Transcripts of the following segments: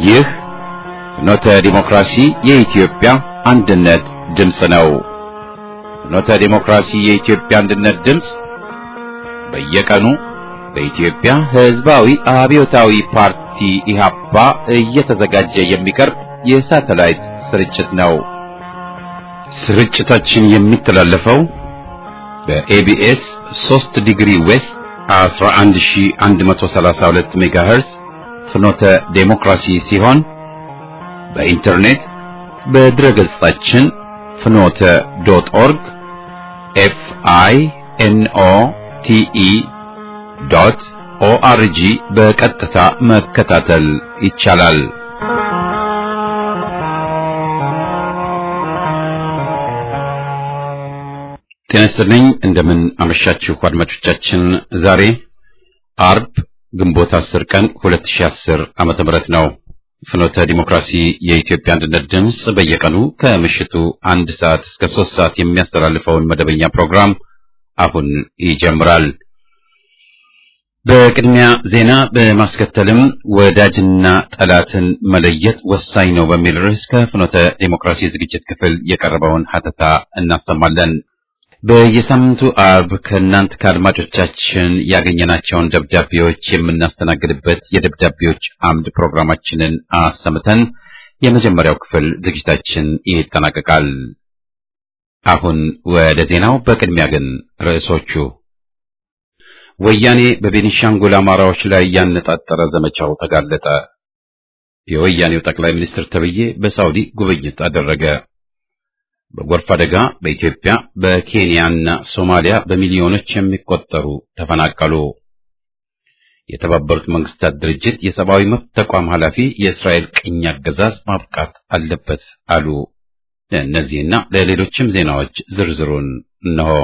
ይህ ፍኖተ ዲሞክራሲ የኢትዮጵያ አንድነት ድምፅ ነው። ፍኖተ ዲሞክራሲ የኢትዮጵያ አንድነት ድምፅ በየቀኑ በኢትዮጵያ ሕዝባዊ አብዮታዊ ፓርቲ ኢህአፓ እየተዘጋጀ የሚቀርብ የሳተላይት ስርጭት ነው። ስርጭታችን የሚተላለፈው በኤቢኤስ 3 ዲግሪ ዌስት 11132 ሜጋሄርዝ ፍኖተ ዴሞክራሲ ሲሆን በኢንተርኔት በድረገጻችን ፍኖተ ዶት ኦርግ ኤፍ አይ ኤን ኦ ቲ ኢ ዶት ኦአርጂ በቀጥታ መከታተል ይቻላል። ጤና ይስጥልኝ። እንደምን አመሻችሁ አድማጮቻችን። ዛሬ አርብ ግንቦት 10 ቀን 2010 ዓመተ ምህረት ነው። ፍኖተ ዲሞክራሲ የኢትዮጵያ አንድነት ድምፅ በየቀኑ ከምሽቱ አንድ ሰዓት እስከ ሶስት ሰዓት የሚያስተላልፈውን መደበኛ ፕሮግራም አሁን ይጀምራል። በቅድሚያ ዜና በማስከተልም ወዳጅና ጠላትን መለየት ወሳኝ ነው በሚል ርዕስ ከፍኖተ ዲሞክራሲ ዝግጅት ክፍል የቀረበውን ሀተታ እናሰማለን። በየሳምንቱ አርብ ከእናንት ከአድማጮቻችን ያገኘናቸውን ደብዳቤዎች የምናስተናግድበት የደብዳቤዎች አምድ ፕሮግራማችንን አሰምተን የመጀመሪያው ክፍል ዝግጅታችን ይጠናቀቃል። አሁን ወደ ዜናው። በቅድሚያ ግን ርዕሶቹ ወያኔ በቤኒሻንጉል አማራዎች ላይ ያነጣጠረ ዘመቻው ተጋለጠ። የወያኔው ጠቅላይ ሚኒስትር ተብዬ በሳውዲ ጉብኝት አደረገ። በጎርፍ አደጋ በኢትዮጵያ በኬንያና ሶማሊያ በሚሊዮኖች የሚቆጠሩ ተፈናቀሉ። የተባበሩት መንግስታት ድርጅት የሰብአዊ መብት ተቋም ኃላፊ የእስራኤል ቅኝ አገዛዝ ማብቃት አለበት አሉ። ለእነዚህና ለሌሎችም ዜናዎች ዝርዝሩን እነሆ።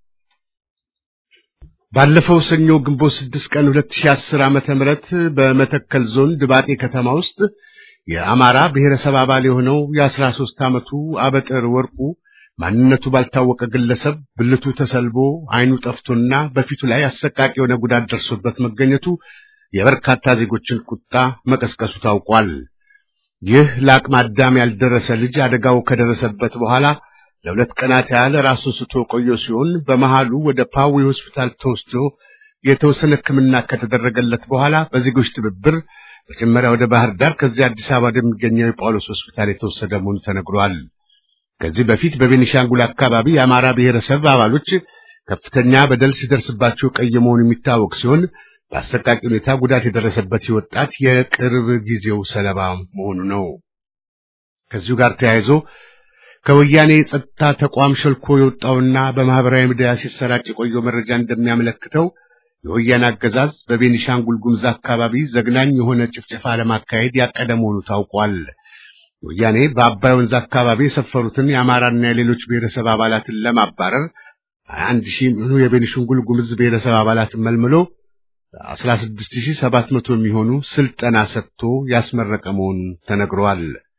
ባለፈው ሰኞ ግንቦት 6 ቀን 2010 ዓመተ ምህረት በመተከል ዞን ድባጤ ከተማ ውስጥ የአማራ ብሔረሰብ አባል የሆነው የ13 ዓመቱ አበጥር ወርቁ ማንነቱ ባልታወቀ ግለሰብ ብልቱ ተሰልቦ ዓይኑ ጠፍቶና በፊቱ ላይ አሰቃቂ የሆነ ጉዳት ደርሶበት መገኘቱ የበርካታ ዜጎችን ቁጣ መቀስቀሱ ታውቋል። ይህ ለአቅመ አዳም ያልደረሰ ልጅ አደጋው ከደረሰበት በኋላ ለሁለት ቀናት ያህል ራሱን ስቶ ቆየ ሲሆን በመሃሉ ወደ ፓዊ ሆስፒታል ተወስዶ የተወሰነ ሕክምና ከተደረገለት በኋላ በዜጎች ትብብር መጀመሪያ ወደ ባህር ዳር ከዚህ አዲስ አበባ ወደሚገኘው የጳውሎስ ሆስፒታል የተወሰደ መሆኑ ተነግሯል። ከዚህ በፊት በቤኒሻንጉል አካባቢ የአማራ ብሔረሰብ አባሎች ከፍተኛ በደል ሲደርስባቸው ቀይ መሆኑ የሚታወቅ ሲሆን በአሰቃቂ ሁኔታ ጉዳት የደረሰበት ወጣት የቅርብ ጊዜው ሰለባ መሆኑ ነው። ከዚሁ ጋር ተያይዞ ከወያኔ የጸጥታ ተቋም ሸልኮ የወጣውና በማህበራዊ ሚዲያ ሲሰራጭ የቆየው መረጃ እንደሚያመለክተው የወያኔ አገዛዝ በቤኒሻንጉል ጉሙዝ አካባቢ ዘግናኝ የሆነ ጭፍጨፋ ለማካሄድ ያቀደ መሆኑ ታውቋል። ወያኔ በአባይ ወንዝ አካባቢ የሰፈሩትን የአማራና የሌሎች ብሔረሰብ አባላትን ለማባረር አንድ ሺህ የሚሆኑ የቤኒሻንጉል ጉሙዝ ብሔረሰብ አባላትን መልምሎ አስራ ስድስት ሺህ ሰባት መቶ የሚሆኑ ስልጠና ሰጥቶ ያስመረቀ መሆኑ ተነግሯል።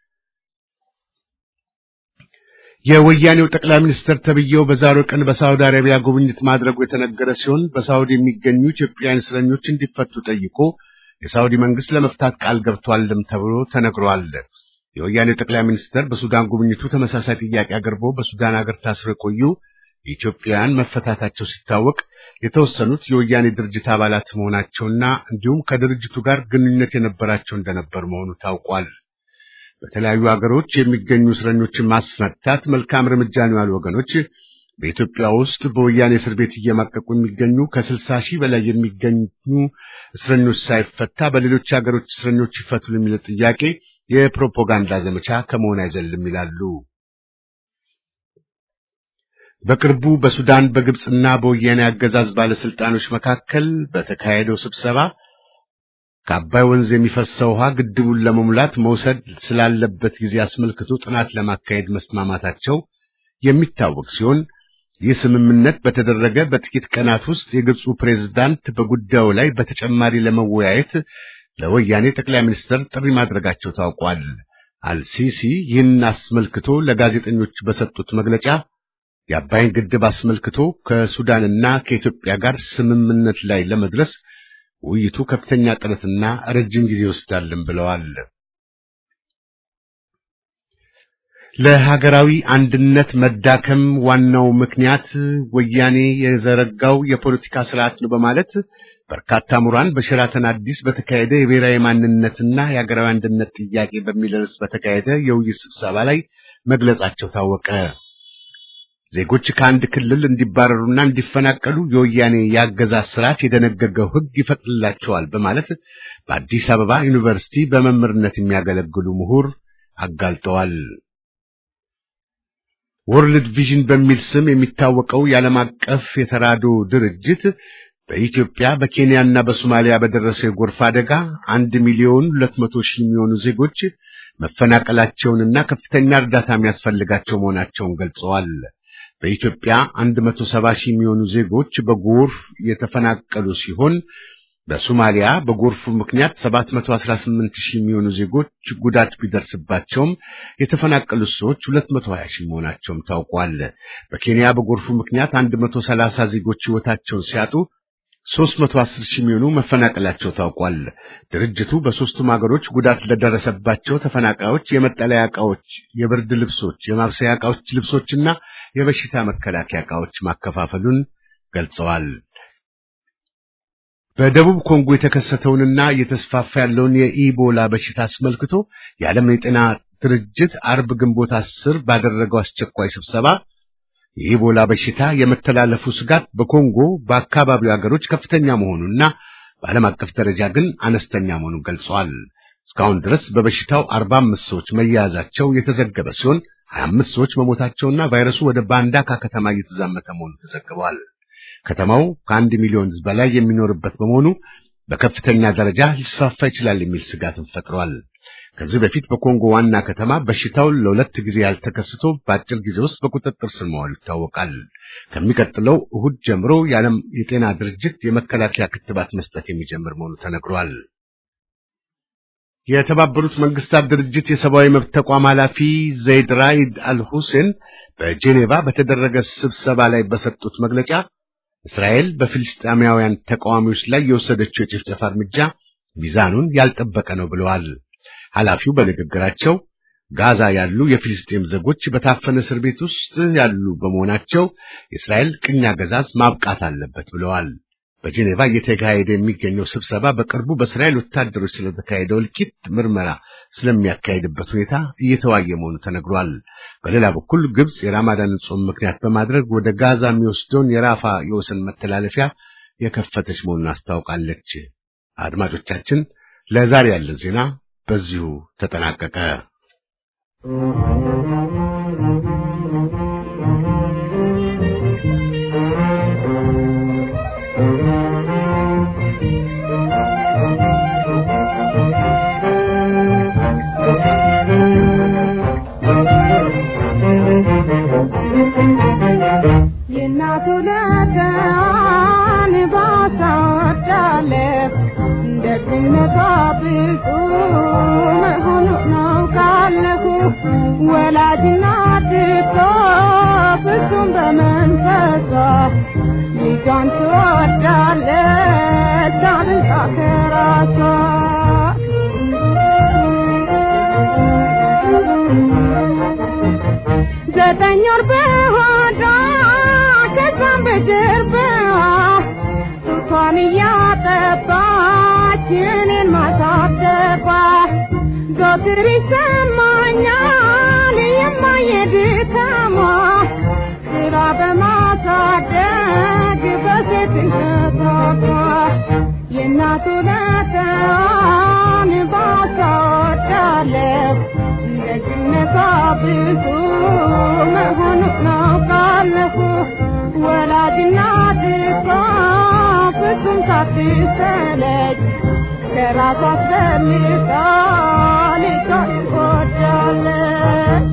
የወያኔው ጠቅላይ ሚኒስትር ተብዬው በዛሬው ቀን በሳውዲ አረቢያ ጉብኝት ማድረጉ የተነገረ ሲሆን በሳውዲ የሚገኙ ኢትዮጵያውያን እስረኞች እንዲፈቱ ጠይቆ የሳውዲ መንግስት ለመፍታት ቃል ገብቷልም ተብሎ ተነግሯል። የወያኔው ጠቅላይ ሚኒስትር በሱዳን ጉብኝቱ ተመሳሳይ ጥያቄ አቅርቦ በሱዳን ሀገር ታስረው የቆዩ የኢትዮጵያውያን መፈታታቸው ሲታወቅ የተወሰኑት የወያኔ ድርጅት አባላት መሆናቸውና እንዲሁም ከድርጅቱ ጋር ግንኙነት የነበራቸው እንደነበር መሆኑ ታውቋል። በተለያዩ ሀገሮች የሚገኙ እስረኞችን ማስፈታት መልካም እርምጃ ነው ያሉ ወገኖች በኢትዮጵያ ውስጥ በወያኔ እስር ቤት እየማቀቁ የሚገኙ ከስልሳ ሺህ በላይ የሚገኙ እስረኞች ሳይፈታ በሌሎች ሀገሮች እስረኞች ይፈቱ የሚለው ጥያቄ የፕሮፓጋንዳ ዘመቻ ከመሆን አይዘልም ይላሉ። በቅርቡ በሱዳን በግብፅና በወያኔ አገዛዝ ባለስልጣኖች መካከል በተካሄደው ስብሰባ ከአባይ ወንዝ የሚፈሰው ውሃ ግድቡን ለመሙላት መውሰድ ስላለበት ጊዜ አስመልክቶ ጥናት ለማካሄድ መስማማታቸው የሚታወቅ ሲሆን ይህ ስምምነት በተደረገ በጥቂት ቀናት ውስጥ የግብፁ ፕሬዝዳንት በጉዳዩ ላይ በተጨማሪ ለመወያየት ለወያኔ ጠቅላይ ሚኒስትር ጥሪ ማድረጋቸው ታውቋል። አልሲሲ ይህን አስመልክቶ ለጋዜጠኞች በሰጡት መግለጫ የአባይን ግድብ አስመልክቶ ከሱዳንና ከኢትዮጵያ ጋር ስምምነት ላይ ለመድረስ ውይይቱ ከፍተኛ ጥረትና ረጅም ጊዜ ይወስዳልን ብለዋል። ለሀገራዊ አንድነት መዳከም ዋናው ምክንያት ወያኔ የዘረጋው የፖለቲካ ስርዓት ነው በማለት በርካታ ምሁራን በሸራተን አዲስ በተካሄደ የብሔራዊ ማንነትና የሀገራዊ አንድነት ጥያቄ በሚል ርዕስ በተካሄደ የውይይት ስብሰባ ላይ መግለጻቸው ታወቀ። ዜጎች ከአንድ ክልል እንዲባረሩና እንዲፈናቀሉ የወያኔ የአገዛዝ ስርዓት የደነገገው ሕግ ይፈቅድላቸዋል በማለት በአዲስ አበባ ዩኒቨርሲቲ በመምህርነት የሚያገለግሉ ምሁር አጋልጠዋል። ወርልድ ቪዥን በሚል ስም የሚታወቀው የዓለም አቀፍ የተራድኦ ድርጅት በኢትዮጵያ በኬንያና በሶማሊያ በደረሰው የጎርፍ አደጋ አንድ ሚሊዮን ሁለት መቶ ሺህ የሚሆኑ ዜጎች መፈናቀላቸውንና ከፍተኛ እርዳታ የሚያስፈልጋቸው መሆናቸውን ገልጸዋል። በኢትዮጵያ አንድ መቶ ሰባ ሺህ የሚሆኑ ዜጎች በጎርፍ የተፈናቀሉ ሲሆን በሶማሊያ በጎርፉ ምክንያት 718 ሺህ የሚሆኑ ዜጎች ጉዳት ቢደርስባቸውም የተፈናቀሉት ሰዎች 220 ሺህ መሆናቸውም ታውቋል። በኬንያ በጎርፉ ምክንያት 130 ዜጎች ሕይወታቸውን ሲያጡ 310 ሺህ የሚሆኑ መፈናቀላቸው ታውቋል። ድርጅቱ በሦስቱም ሀገሮች ጉዳት ለደረሰባቸው ተፈናቃዮች የመጠለያ ዕቃዎች፣ የብርድ ልብሶች፣ የማብሰያ ዕቃዎች፣ ልብሶችና የበሽታ መከላከያ ዕቃዎች ማከፋፈሉን ገልጸዋል። በደቡብ ኮንጎ የተከሰተውንና እየተስፋፋ ያለውን የኢቦላ በሽታ አስመልክቶ የዓለም የጤና ድርጅት አርብ ግንቦት አስር ባደረገው አስቸኳይ ስብሰባ የኢቦላ በሽታ የመተላለፉ ስጋት በኮንጎ በአካባቢው ሀገሮች ከፍተኛ መሆኑና በዓለም አቀፍ ደረጃ ግን አነስተኛ መሆኑን ገልጸዋል። እስካሁን ድረስ በበሽታው 45 ሰዎች መያዛቸው የተዘገበ ሲሆን 25 ሰዎች መሞታቸውና ቫይረሱ ወደ ባንዳካ ከተማ እየተዛመተ መሆኑ ተዘግበዋል። ከተማው ከአንድ ሚሊዮን ሕዝብ በላይ የሚኖርበት በመሆኑ በከፍተኛ ደረጃ ሊስፋፋ ይችላል የሚል ስጋትን ፈጥሯል። ከዚህ በፊት በኮንጎ ዋና ከተማ በሽታው ለሁለት ጊዜ ያልተከስቶ በአጭር ጊዜ ውስጥ በቁጥጥር ስር መዋሉ ይታወቃል። ከሚቀጥለው እሁድ ጀምሮ የዓለም የጤና ድርጅት የመከላከያ ክትባት መስጠት የሚጀምር መሆኑ ተነግሯል። የተባበሩት መንግስታት ድርጅት የሰብአዊ መብት ተቋም ኃላፊ ዘይድ ራኢድ አልሁሴን በጄኔቫ በተደረገ ስብሰባ ላይ በሰጡት መግለጫ እስራኤል በፍልስጤማውያን ተቃዋሚዎች ላይ የወሰደችው የጭፍጨፋ እርምጃ ሚዛኑን ያልጠበቀ ነው ብለዋል። ኃላፊው በንግግራቸው ጋዛ ያሉ የፊልስጤም ዜጎች በታፈነ እስር ቤት ውስጥ ያሉ በመሆናቸው የእስራኤል ቅኝ አገዛዝ ማብቃት አለበት ብለዋል። በጄኔቫ እየተካሄደ የሚገኘው ስብሰባ በቅርቡ በእስራኤል ወታደሮች ስለተካሄደው እልቂት ምርመራ ስለሚያካሄድበት ሁኔታ እየተዋየ መሆኑ ተነግሯል። በሌላ በኩል ግብጽ የራማዳንን ጾም ምክንያት በማድረግ ወደ ጋዛ የሚወስደውን የራፋ የወሰን መተላለፊያ የከፈተች መሆኑን አስታውቃለች። አድማጮቻችን፣ ለዛሬ ያለን ዜና በዚሁ ተጠናቀቀ። ወላጅናት እኮ ፍጹም በመንፈሷ ልጇን ትወዳለች አብልጣ ከራሷ ዘጠኝ ወር በሆዷ ከዛም በጀርባዋ ጡቷን እያጠባች እኔን ማሳደጓ ዘወትር ይሰማኛል የማየድካሟ ስራ በማሳደግ በሴትነቷ የእናቱ ለተዋን ባሳወዳለሁ ደግነቷ ብዙ መሆኑን አውቃለሁ። ወላጅናት እኮ ፍጹም ሳትሰለች ከራሷ አስበልጣ ልጇን ትወዳለች።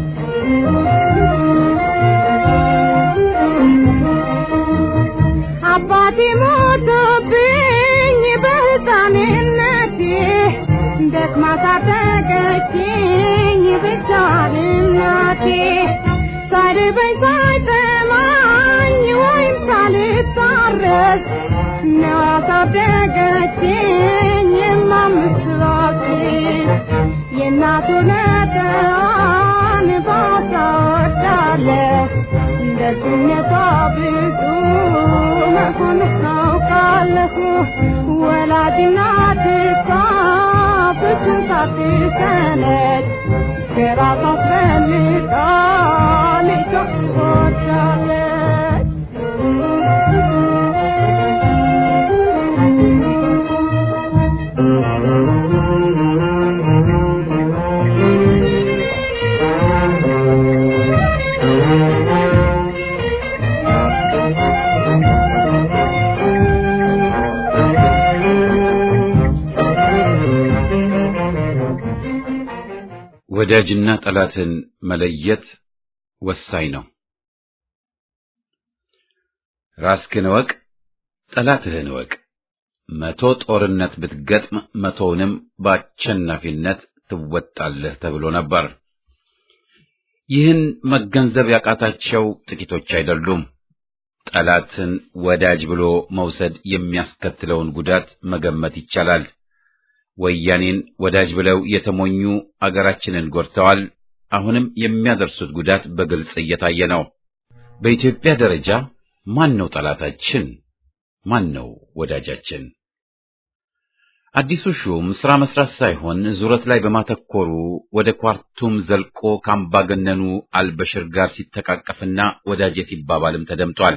አባቴ ሞቶብኝ በሕፃንነቴ ደክማ ሳደገችኝ ብቻዋን እናቴ ሳይርበኝ ሳይጠማኝ ወይም ሳልታረስ ነው ያሳደገችኝ የማምስራቴ የእናቱ ነጠዋን ባሳ አለሁ ወላጅና ትቷ ፍጹም ሳትሰለች ከራሷ አስፈልጣ ልጇ ትወዳለች። ወዳጅና ጠላትን መለየት ወሳኝ ነው። ራስህን እወቅ፣ ጠላትህን እወቅ። መቶ ጦርነት ብትገጥም መቶውንም በአሸናፊነት ትወጣለህ ተብሎ ነበር። ይህን መገንዘብ ያቃታቸው ጥቂቶች አይደሉም። ጠላትን ወዳጅ ብሎ መውሰድ የሚያስከትለውን ጉዳት መገመት ይቻላል። ወያኔን ወዳጅ ብለው የተሞኙ አገራችንን ጎድተዋል። አሁንም የሚያደርሱት ጉዳት በግልጽ እየታየ ነው። በኢትዮጵያ ደረጃ ማን ነው ጠላታችን? ማን ነው ወዳጃችን? አዲሱ ሹም ስራ መስራት ሳይሆን ዙረት ላይ በማተኮሩ ወደ ኳርቱም ዘልቆ ከአምባገነኑ አልበሽር ጋር ሲተቃቀፍና ወዳጄ ሲባባልም ተደምጧል።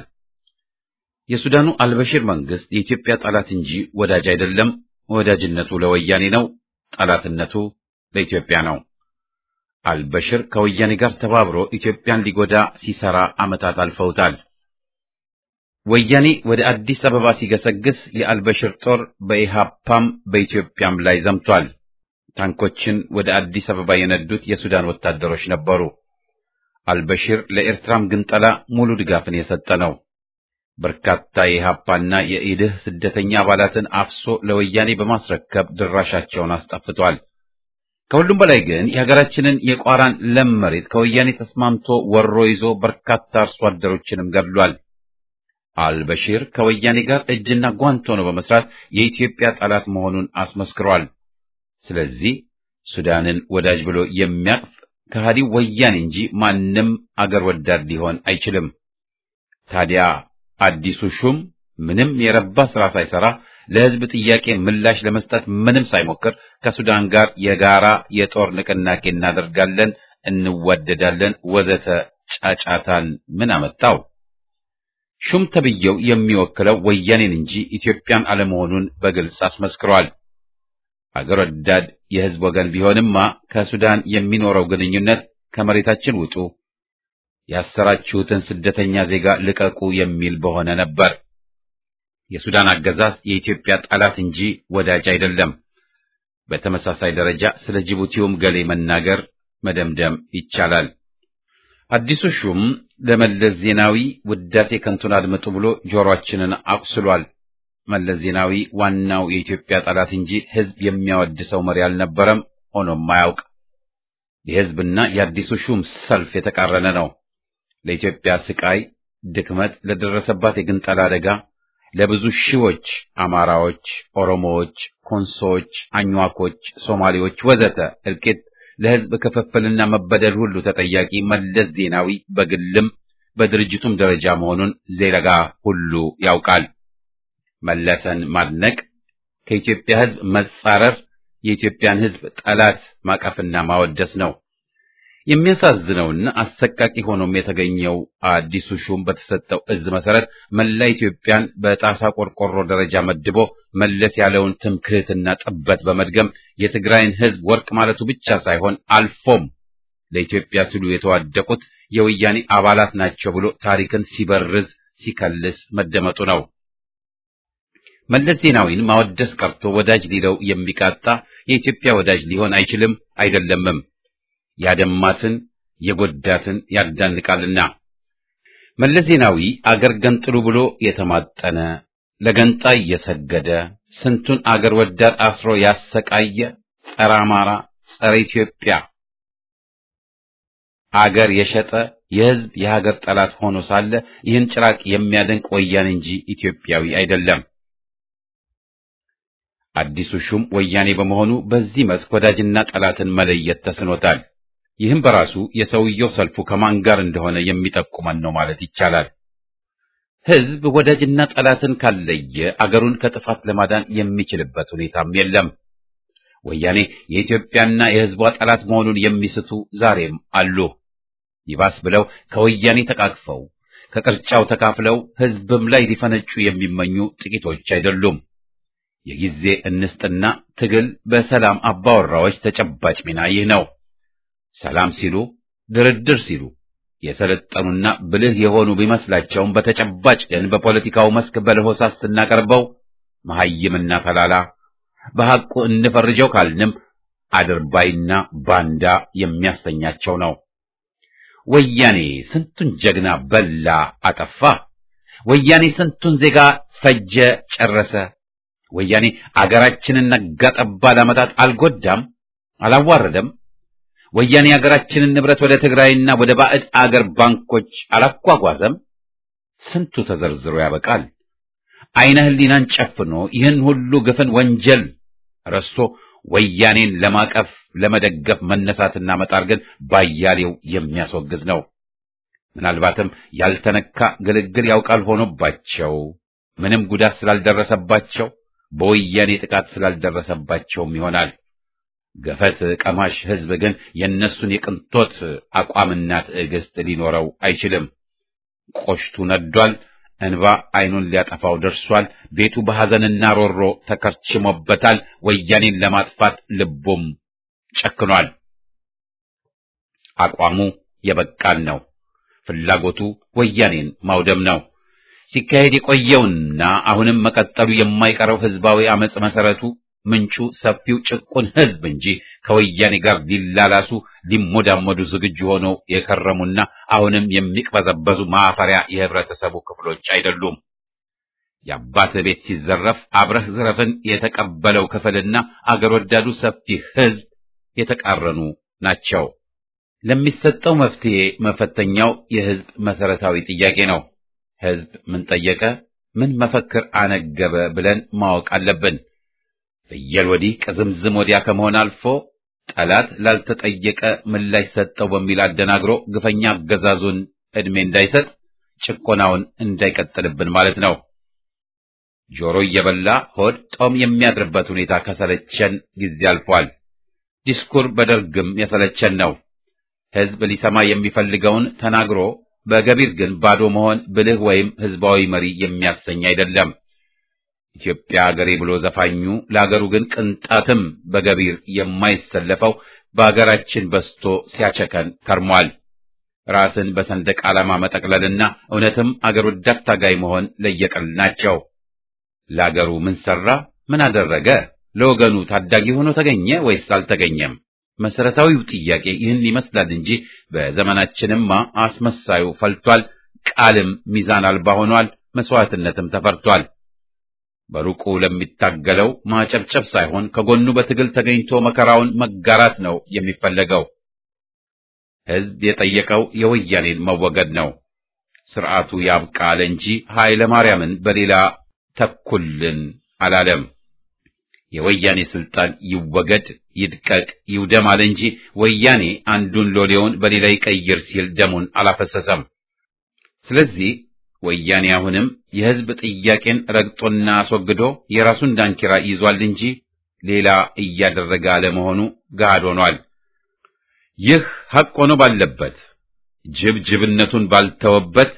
የሱዳኑ አልበሽር መንግስት የኢትዮጵያ ጠላት እንጂ ወዳጅ አይደለም። ወዳጅነቱ ለወያኔ ነው፣ ጠላትነቱ ለኢትዮጵያ ነው። አልበሽር ከወያኔ ጋር ተባብሮ ኢትዮጵያን ሊጎዳ ሲሰራ ዓመታት አልፈውታል። ወያኔ ወደ አዲስ አበባ ሲገሰግስ የአልበሽር ጦር በኢሃፓም በኢትዮጵያም ላይ ዘምቷል። ታንኮችን ወደ አዲስ አበባ የነዱት የሱዳን ወታደሮች ነበሩ። አልበሽር ለኤርትራም ግንጠላ ሙሉ ድጋፍን የሰጠ ነው። በርካታ የኢሃፓና የኢድህ ስደተኛ አባላትን አፍሶ ለወያኔ በማስረከብ ድራሻቸውን አስጠፍቷል። ከሁሉም በላይ ግን የሀገራችንን የቋራን ለም መሬት ከወያኔ ተስማምቶ ወሮ ይዞ በርካታ አርሶ አደሮችንም ገድሏል። አልበሺር ከወያኔ ጋር እጅና ጓንት ሆኖ በመስራት የኢትዮጵያ ጠላት መሆኑን አስመስክሯል። ስለዚህ ሱዳንን ወዳጅ ብሎ የሚያቅፍ ከሃዲው ወያኔ እንጂ ማንም አገር ወዳድ ሊሆን አይችልም። ታዲያ አዲሱ ሹም ምንም የረባ ስራ ሳይሰራ ለሕዝብ ጥያቄ ምላሽ ለመስጠት ምንም ሳይሞክር ከሱዳን ጋር የጋራ የጦር ንቅናቄ እናደርጋለን፣ እንዋደዳለን፣ ወዘተ ጫጫታን ምን አመጣው? ሹም ተብዬው የሚወክለው ወያኔን እንጂ ኢትዮጵያን አለመሆኑን በግልጽ አስመስክሯል። አገር ወዳድ የሕዝብ ወገን ቢሆንማ ከሱዳን የሚኖረው ግንኙነት ከመሬታችን ውጡ፣ ያሰራችሁትን ስደተኛ ዜጋ ልቀቁ የሚል በሆነ ነበር። የሱዳን አገዛዝ የኢትዮጵያ ጠላት እንጂ ወዳጅ አይደለም። በተመሳሳይ ደረጃ ስለ ጅቡቲውም ገሌ መናገር መደምደም ይቻላል። አዲሱ ሹም ለመለስ ዜናዊ ውዳሴ ከንቱን አድምጡ ብሎ ጆሮአችንን አቁስሏል። መለስ ዜናዊ ዋናው የኢትዮጵያ ጠላት እንጂ ሕዝብ የሚያወድሰው መሪ አልነበረም፣ ሆኖም አያውቅ። የሕዝብና የአዲሱ ሹም ሰልፍ የተቃረነ ነው። ለኢትዮጵያ ስቃይ፣ ድክመት፣ ለደረሰባት የግንጠላ አደጋ ለብዙ ሺዎች አማራዎች፣ ኦሮሞዎች፣ ኮንሶዎች፣ አኝዋኮች፣ ሶማሌዎች ወዘተ እልቂት ለሕዝብ ክፍፍልና መበደል ሁሉ ተጠያቂ መለስ ዜናዊ በግልም በድርጅቱም ደረጃ መሆኑን ዜጋ ሁሉ ያውቃል። መለሰን ማድነቅ ከኢትዮጵያ ሕዝብ መጻረር የኢትዮጵያን ሕዝብ ጠላት ማቀፍና ማወደስ ነው። የሚያሳዝነውና አሰቃቂ ሆኖም የተገኘው አዲሱ ሹም በተሰጠው እዝ መሰረት መላ ኢትዮጵያን በጣሳ ቆርቆሮ ደረጃ መድቦ መለስ ያለውን ትምክህትና ጥበት በመድገም የትግራይን ሕዝብ ወርቅ ማለቱ ብቻ ሳይሆን አልፎም ለኢትዮጵያ ሲሉ የተዋደቁት የወያኔ አባላት ናቸው ብሎ ታሪክን ሲበርዝ ሲከልስ መደመጡ ነው። መለስ ዜናዊን ማወደስ ቀርቶ ወዳጅ ሊለው የሚቃጣ የኢትዮጵያ ወዳጅ ሊሆን አይችልም አይደለምም። ያደማትን የጎዳትን ያዳንቃልና። መለስ ዜናዊ አገር ገንጥሉ ብሎ የተማጠነ ለገንጣይ የሰገደ ስንቱን አገር ወዳድ አስሮ ያሰቃየ ጸረ አማራ፣ ጸረ ኢትዮጵያ አገር የሸጠ የሕዝብ የሀገር ጠላት ሆኖ ሳለ ይህን ጭራቅ የሚያደንቅ ወያኔ እንጂ ኢትዮጵያዊ አይደለም። አዲሱ ሹም ወያኔ በመሆኑ በዚህ መስክ ወዳጅና ጠላትን መለየት ተስኖታል። ይህም በራሱ የሰውየው ሰልፉ ከማን ጋር እንደሆነ የሚጠቁመን ነው ማለት ይቻላል። ሕዝብ ወዳጅና ጠላትን ካለየ አገሩን ከጥፋት ለማዳን የሚችልበት ሁኔታም የለም። ወያኔ የኢትዮጵያና የሕዝቧ ጠላት መሆኑን የሚስቱ ዛሬም አሉ። ይባስ ብለው ከወያኔ ተቃቅፈው ከቅርጫው ተካፍለው ሕዝብም ላይ ሊፈነጩ የሚመኙ ጥቂቶች አይደሉም። የጊዜ እንስጥና ትግል በሰላም አባወራዎች ተጨባጭ ሚና ይህ ነው። ሰላም ሲሉ ድርድር ሲሉ የሰለጠኑና ብልህ የሆኑ ቢመስላቸውም በተጨባጭ ግን በፖለቲካው መስክ በለሆሳስ ስናቀርበው መሐይምና ተላላ በሐቁ እንፈርጀው ካልንም አድርባይና ባንዳ የሚያሰኛቸው ነው። ወያኔ ስንቱን ጀግና በላ አጠፋ። ወያኔ ስንቱን ዜጋ ፈጀ ጨረሰ። ወያኔ አገራችንን ነጋ ጠባ ለዓመታት አልጎዳም፣ አላዋረደም። ወያኔ አገራችንን ንብረት ወደ ትግራይና ወደ ባዕድ አገር ባንኮች አላጓጓዘም። ስንቱ ተዘርዝሮ ያበቃል። አይነ ህሊናን ጨፍኖ ይህን ሁሉ ግፍን ወንጀል ረስቶ ወያኔን ለማቀፍ ለመደገፍ መነሳትና መጣር ግን ባያሌው የሚያስወግዝ ነው። ምናልባትም ያልተነካ ግልግል ያውቃል ሆኖባቸው ምንም ጉዳት ስላልደረሰባቸው በወያኔ ጥቃት ስላልደረሰባቸውም ይሆናል። ገፈት ቀማሽ ህዝብ ግን የእነሱን የቅንጦት አቋምና ትዕግስት ሊኖረው አይችልም። ቆሽቱ ነዷል። እንባ አይኑን ሊያጠፋው ደርሷል። ቤቱ በሐዘንና ሮሮ ተከርችሞበታል። ወያኔን ለማጥፋት ልቡም ጨክኗል። አቋሙ የበቃን ነው። ፍላጎቱ ወያኔን ማውደም ነው። ሲካሄድ የቆየውና አሁንም መቀጠሉ የማይቀረው ህዝባዊ አመጽ መሰረቱ ምንጩ ሰፊው ጭቁን ህዝብ እንጂ ከወያኔ ጋር ሊላላሱ ሊሞዳመዱ ዝግጁ ሆነው የከረሙና አሁንም የሚቅበዘበዙ ማፈሪያ የህብረተሰቡ ክፍሎች አይደሉም። የአባት ቤት ሲዘረፍ አብረህ ዝረፍን የተቀበለው ክፍልና አገር ወዳዱ ሰፊ ህዝብ የተቃረኑ ናቸው። ለሚሰጠው መፍትሄ መፈተኛው የህዝብ መሰረታዊ ጥያቄ ነው። ህዝብ ምን ጠየቀ፣ ምን መፈክር አነገበ ብለን ማወቅ አለብን። ፍየል ወዲህ ቅዝምዝም ወዲያ ከመሆን አልፎ ጠላት ላልተጠየቀ ምላሽ ሰጠው በሚል አደናግሮ ግፈኛ አገዛዙን ዕድሜ እንዳይሰጥ ጭቆናውን እንዳይቀጥልብን ማለት ነው። ጆሮ እየበላ ሆድ ጦም የሚያድርበት ሁኔታ ከሰለቸን ጊዜ አልፏል። ዲስኩር በደርግም የሰለቸን ነው። ህዝብ ሊሰማ የሚፈልገውን ተናግሮ በገቢር ግን ባዶ መሆን ብልህ ወይም ህዝባዊ መሪ የሚያሰኝ አይደለም። ኢትዮጵያ አገሬ ብሎ ዘፋኙ ለአገሩ ግን ቅንጣትም በገቢር የማይሰለፈው በአገራችን በስቶ ሲያቸከን ከርሟል። ራስን በሰንደቅ ዓላማ መጠቅለልና እውነትም አገር ወዳድ ታጋይ መሆን ለየቅል ናቸው። ለአገሩ ምን ሰራ? ምን አደረገ? ለወገኑ ታዳጊ ሆኖ ተገኘ ወይስ አልተገኘም? መሰረታዊው ጥያቄ ይህን ይመስላል እንጂ በዘመናችንማ አስመሳዩ ፈልቷል። ቃልም ሚዛን አልባ ሆኗል። መስዋዕትነትም ተፈርቷል። በሩቁ ለሚታገለው ማጨብጨብ ሳይሆን ከጎኑ በትግል ተገኝቶ መከራውን መጋራት ነው የሚፈለገው። ህዝብ የጠየቀው የወያኔን መወገድ ነው። ስርዓቱ ያብቃ አለ እንጂ ኃይለ ማርያምን በሌላ ተኩልን አላለም። የወያኔ ስልጣን ይወገድ፣ ይድቀቅ፣ ይውደም አለ እንጂ ወያኔ አንዱን ሎሌውን በሌላ ይቀይር ሲል ደሙን አላፈሰሰም። ስለዚህ ወያኔ አሁንም የህዝብ ጥያቄን ረግጦና አስወግዶ የራሱን ዳንኪራ ይዟል እንጂ ሌላ እያደረገ አለመሆኑ ገሃድ ሆኗል። ይህ ሐቅ ሆኖ ባለበት ጅብ ጅብነቱን ባልተወበት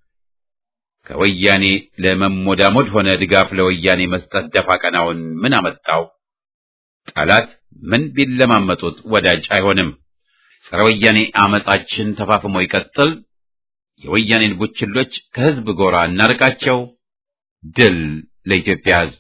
ከወያኔ ለመሞዳሞድ ሆነ ድጋፍ ለወያኔ መስጠት ደፋ ቀናውን ምን አመጣው? ጠላት ምን ቢለማመጡት ወዳጅ አይሆንም። ጸረ ወያኔ አመጻችን ተፋፍሞ ይቀጥል። የወያኔን ቡችሎች ከህዝብ ጎራ እናርቃቸው። ድል ለኢትዮጵያ ህዝብ።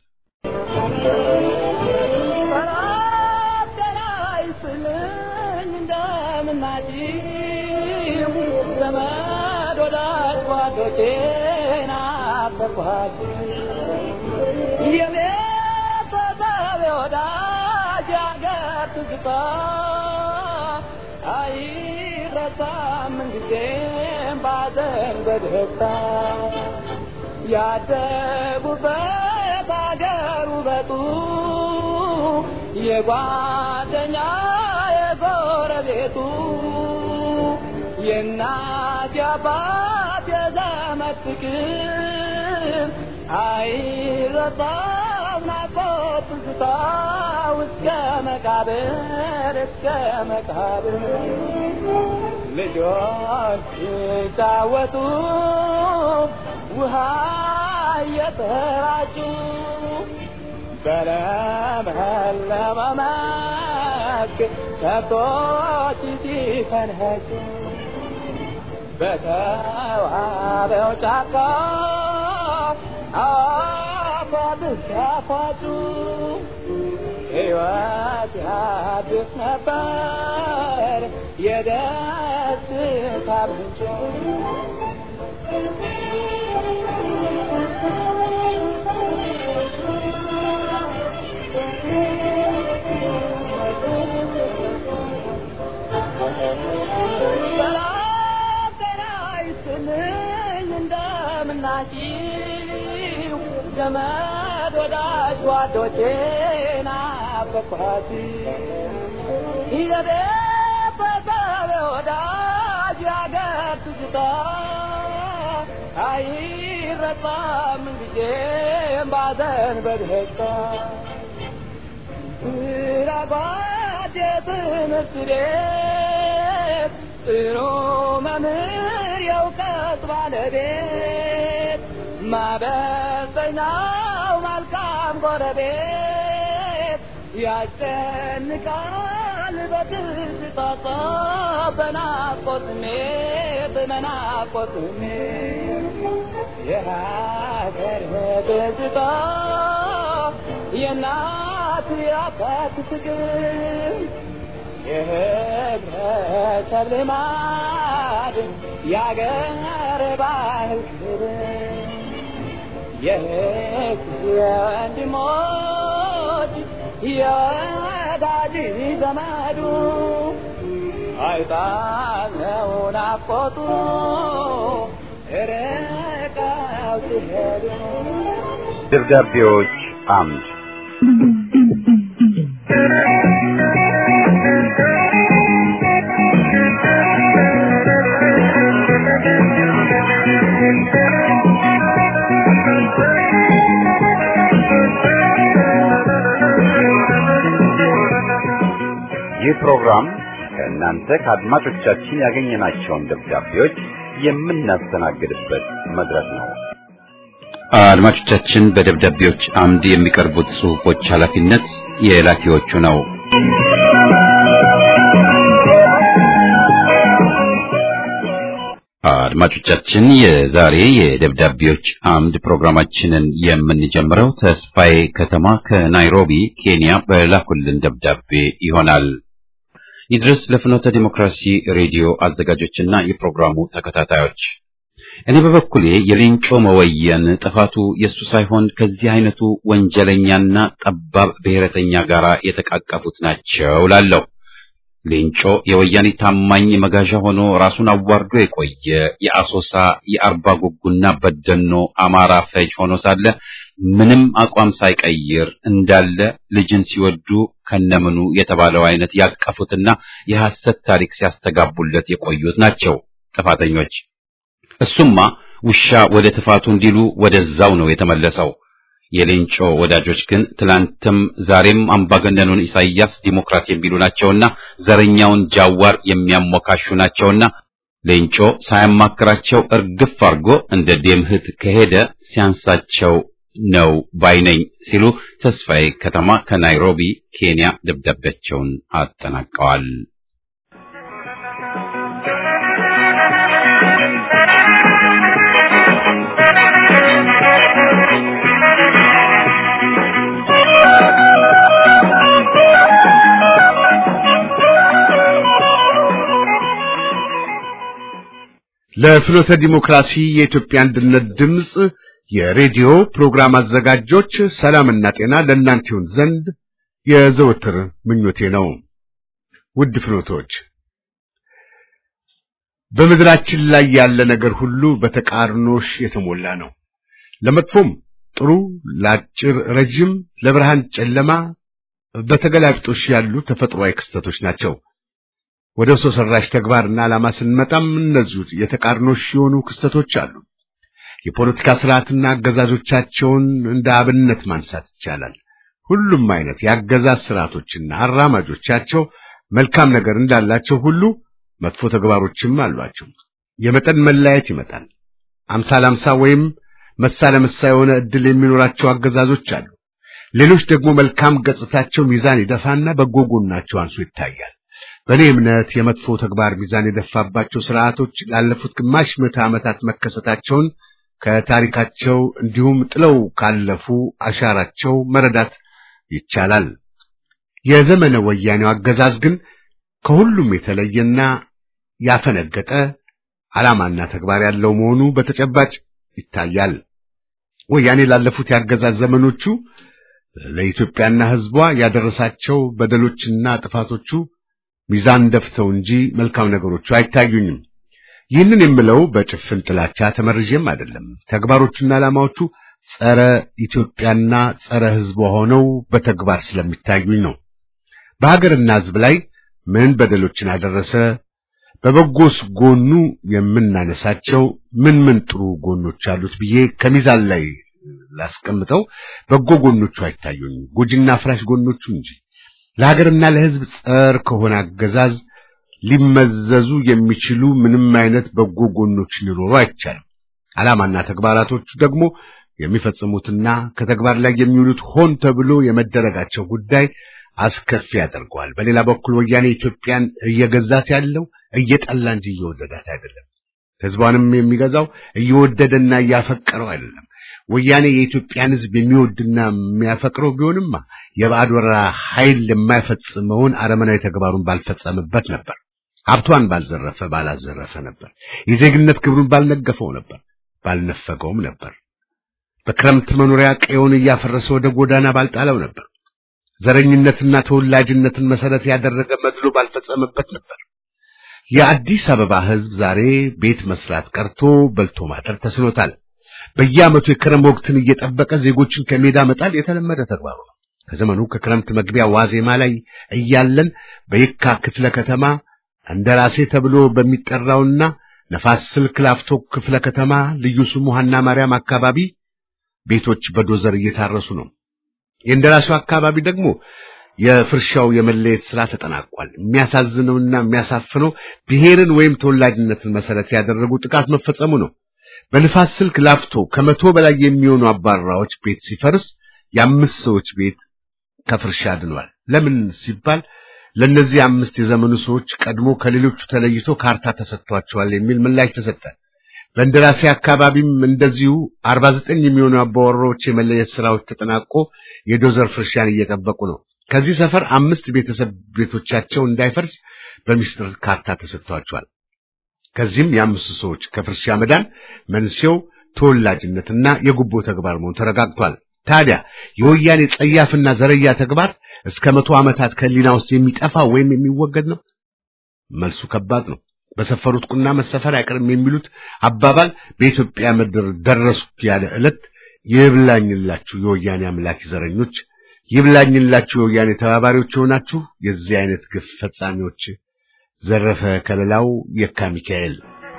በደስታ ያደጉበት አገር ውበቱ የጓደኛ የጎረቤቱ የእናት የአባት የዘመድ ዓመት ፍቅር አይረሳም ናፍቆት ትዝታ እስከ መቃብር እስከ መቃብር ልጆች ሲጫወቱ ውሃ እየተራጩ በለመለመ መስክ ከብቶች ሲፈንኸጩ በተዋበው ጫካ አፏብስ ሲያፏጩ ሕይወት ያድስ ነበር የደስታ ምንጭ ሰላም ጤና ይስጥልኝ እንደምናችሁ ዘመድ ወዳጅ ጓዶቼ ናፈቅኋት ይዘቤ በሰብ ወዳጅ ያገር ትዝታ አይረሳም ጊዜም ባዘን በደስታ ስራጓድ የትምህርት ቤት ጥሩ መምህር የእውቀት ባለቤት ማበሰኛው መልካም ጎረቤት ያስጨንቃል በትዝታ በናፍቆት ስሜት በናፍቆት ስሜት የሀገር ትዝታ የእናት የአባት ፍቅር የህብረተሰብ ልማድ የአገር ባህል ክብር የህዝብ የወንድሞች የወዳጅ ዘመዱ አይጣለው ናፍቆቱ ርቀው ሲሄዱ ደብዳቤዎች አምድ ይህ ፕሮግራም ከእናንተ ከአድማጮቻችን ያገኘናቸውን ደብዳቤዎች የምናስተናግድበት መድረክ ነው። አድማጮቻችን በደብዳቤዎች አምድ የሚቀርቡት ጽሑፎች ኃላፊነት የላኪዎቹ ነው። አድማጮቻችን የዛሬ የደብዳቤዎች አምድ ፕሮግራማችንን የምንጀምረው ተስፋዬ ከተማ ከናይሮቢ ኬንያ በላኩልን ደብዳቤ ይሆናል። ይድረስ ለፍኖተ ዲሞክራሲ ሬዲዮ አዘጋጆችና የፕሮግራሙ ተከታታዮች እኔ በበኩሌ የሌንጮ መወየን ጥፋቱ የእሱ ሳይሆን ከዚህ አይነቱ ወንጀለኛና ጠባብ ብሔረተኛ ጋር የተቃቀፉት ናቸው ላለው ሌንጮ የወያኔ ታማኝ መጋዣ ሆኖ ራሱን አዋርዶ የቆየ የአሶሳ የአርባ ጉጉና በደኖ አማራ ፈጅ ሆኖ ሳለ ምንም አቋም ሳይቀይር እንዳለ ልጅን ሲወዱ ከነምኑ የተባለው አይነት ያቀፉትና የሐሰት ታሪክ ሲያስተጋቡለት የቆዩት ናቸው ጥፋተኞች። እሱማ ውሻ ወደ ትፋቱ እንዲሉ ወደዛው ነው የተመለሰው። የሌንጮ ወዳጆች ግን ትላንትም ዛሬም አምባገነኑን ኢሳይያስ ዲሞክራት የሚሉ ናቸውና ዘረኛውን ጃዋር የሚያሞካሹ ናቸውና ሌንጮ ሳያማክራቸው እርግፍ አድርጎ እንደ ዴምህት ከሄደ ሲያንሳቸው ነው ባይነኝ ሲሉ ተስፋዬ ከተማ ከናይሮቢ ኬንያ ደብዳቤያቸውን አጠናቀዋል። ለፍኖተ ዲሞክራሲ የኢትዮጵያ አንድነት ድምፅ የሬዲዮ ፕሮግራም አዘጋጆች ሰላምና ጤና ለእናንተ ይሁን ዘንድ የዘወትር ምኞቴ ነው። ውድ ፍኖቶች፣ በምድራችን ላይ ያለ ነገር ሁሉ በተቃርኖሽ የተሞላ ነው። ለመጥፎም ጥሩ፣ ለአጭር ረጅም፣ ለብርሃን ጨለማ በተገላቢጦሽ ያሉ ተፈጥሯዊ ክስተቶች ናቸው። ወደ ሰው ሰራሽ ተግባርና ዓላማ ስንመጣም እነዚሁ የተቃርኖሽ የሆኑ ክስተቶች አሉ። የፖለቲካ ስርዓትና አገዛዞቻቸውን እንደ አብነት ማንሳት ይቻላል። ሁሉም አይነት የአገዛዝ ስርዓቶችና አራማጆቻቸው መልካም ነገር እንዳላቸው ሁሉ መጥፎ ተግባሮችም አሏቸው። የመጠን መለያየት ይመጣል። አምሳ ለአምሳ ወይም መሳ ለመሳ የሆነ ዕድል የሚኖራቸው አገዛዞች አሉ። ሌሎች ደግሞ መልካም ገጽታቸው ሚዛን ይደፋና በጎ ጎናቸው አንሶ ይታያል። በእኔ እምነት የመጥፎ ተግባር ሚዛን የደፋባቸው ስርዓቶች ላለፉት ግማሽ ምዕተ ዓመታት መከሰታቸውን ከታሪካቸው እንዲሁም ጥለው ካለፉ አሻራቸው መረዳት ይቻላል። የዘመነ ወያኔው አገዛዝ ግን ከሁሉም የተለየና ያፈነገጠ ዓላማና ተግባር ያለው መሆኑ በተጨባጭ ይታያል። ወያኔ ላለፉት የአገዛዝ ዘመኖቹ ለኢትዮጵያና ሕዝቧ ያደረሳቸው በደሎችና ጥፋቶቹ ሚዛን ደፍተው እንጂ መልካም ነገሮቹ አይታዩኝም። ይህንን የምለው በጭፍን ጥላቻ ተመርዤም አይደለም። ተግባሮቹና ዓላማዎቹ ጸረ ኢትዮጵያና ጸረ ሕዝቧ ሆነው በተግባር ስለሚታዩኝ ነው። በሀገርና ሕዝብ ላይ ምን በደሎችን አደረሰ? በበጎስ ጎኑ የምናነሳቸው ምን ምን ጥሩ ጎኖች አሉት ብዬ ከሚዛን ላይ ላስቀምጠው፣ በጎ ጎኖቹ አይታዩኝም፣ ጎጂና አፍራሽ ጎኖቹ እንጂ። ለሀገርና ለሕዝብ ጸር ከሆነ አገዛዝ ሊመዘዙ የሚችሉ ምንም አይነት በጎ ጎኖች ሊኖሩ አይቻልም። ዓላማና ተግባራቶቹ ደግሞ የሚፈጽሙትና ከተግባር ላይ የሚውሉት ሆን ተብሎ የመደረጋቸው ጉዳይ አስከፊ ያደርገዋል። በሌላ በኩል ወያኔ ኢትዮጵያን እየገዛት ያለው እየጠላ እንጂ እየወደዳት አይደለም። ሕዝቧንም የሚገዛው እየወደደና እያፈቀረው አይደለም። ወያኔ የኢትዮጵያን ሕዝብ የሚወድና የሚያፈቅረው ቢሆንማ የባዕድ ወረራ ኃይል የማይፈጽመውን አረመናዊ ተግባሩን ባልፈጸምበት ነበር። ሀብቷን ባልዘረፈ ባላዘረፈ ነበር። የዜግነት ክብሩን ባልነገፈው ነበር፣ ባልነፈገውም ነበር። በክረምት መኖሪያ ቀየውን እያፈረሰ ወደ ጎዳና ባልጣለው ነበር። ዘረኝነትና ተወላጅነትን መሰረት ያደረገ መድሎ ባልፈጸመበት ነበር። የአዲስ አበባ ሕዝብ ዛሬ ቤት መስራት ቀርቶ በልቶ ማደር ተስኖታል። በየዓመቱ የክረም ወቅትን እየጠበቀ ዜጎችን ከሜዳ መጣል የተለመደ ተግባሩ ነው። ከዘመኑ ከክረምት መግቢያ ዋዜማ ላይ እያለን በየካ ክፍለ ከተማ እንደራሴ ተብሎ በሚጠራውና ነፋስ ስልክ ላፍቶ ክፍለ ከተማ ልዩ ስሙ ሐና ማርያም አካባቢ ቤቶች በዶዘር እየታረሱ ነው። የእንደራሴው አካባቢ ደግሞ የፍርሻው የመለየት ስራ ተጠናቋል። የሚያሳዝነውና የሚያሳፍነው ብሔርን ወይም ተወላጅነትን መሰረት ያደረጉ ጥቃት መፈጸሙ ነው። በንፋስ ስልክ ላፍቶ ከመቶ በላይ የሚሆኑ አባራዎች ቤት ሲፈርስ የአምስት ሰዎች ቤት ከፍርሻ ድኗል። ለምን ሲባል ለእነዚህ አምስት የዘመኑ ሰዎች ቀድሞ ከሌሎቹ ተለይቶ ካርታ ተሰጥቷቸዋል የሚል ምላሽ ተሰጠ። በእንደራሴ አካባቢም እንደዚሁ አርባ ዘጠኝ የሚሆኑ አባወራዎች የመለየት ስራዎች ተጠናቆ የዶዘር ፍርሻን እየጠበቁ ነው። ከዚህ ሰፈር አምስት ቤተሰብ ቤቶቻቸው እንዳይፈርስ በሚስጥር ካርታ ተሰጥቷቸዋል። ከዚህም የአምስቱ ሰዎች ከፍርሻ መዳን መንስኤው ተወላጅነትና የጉቦ ተግባር መሆኑ ተረጋግጧል። ታዲያ የወያኔ ጸያፍና ዘረያ ተግባር እስከ መቶ ዓመታት ከሊና ውስጥ የሚጠፋ ወይም የሚወገድ ነው? መልሱ ከባድ ነው። በሰፈሩት ቁና መሰፈር አይቀርም የሚሉት አባባል በኢትዮጵያ ምድር ደረሱ ያለ ዕለት ይብላኝላችሁ የወያኔ አምላክ ዘረኞች፣ ይብላኝላችሁ የወያኔ ተባባሪዎች የሆናችሁ የዚህ አይነት ግፍ ፈጻሚዎች። ዘረፈ ከለላው የካ ሚካኤል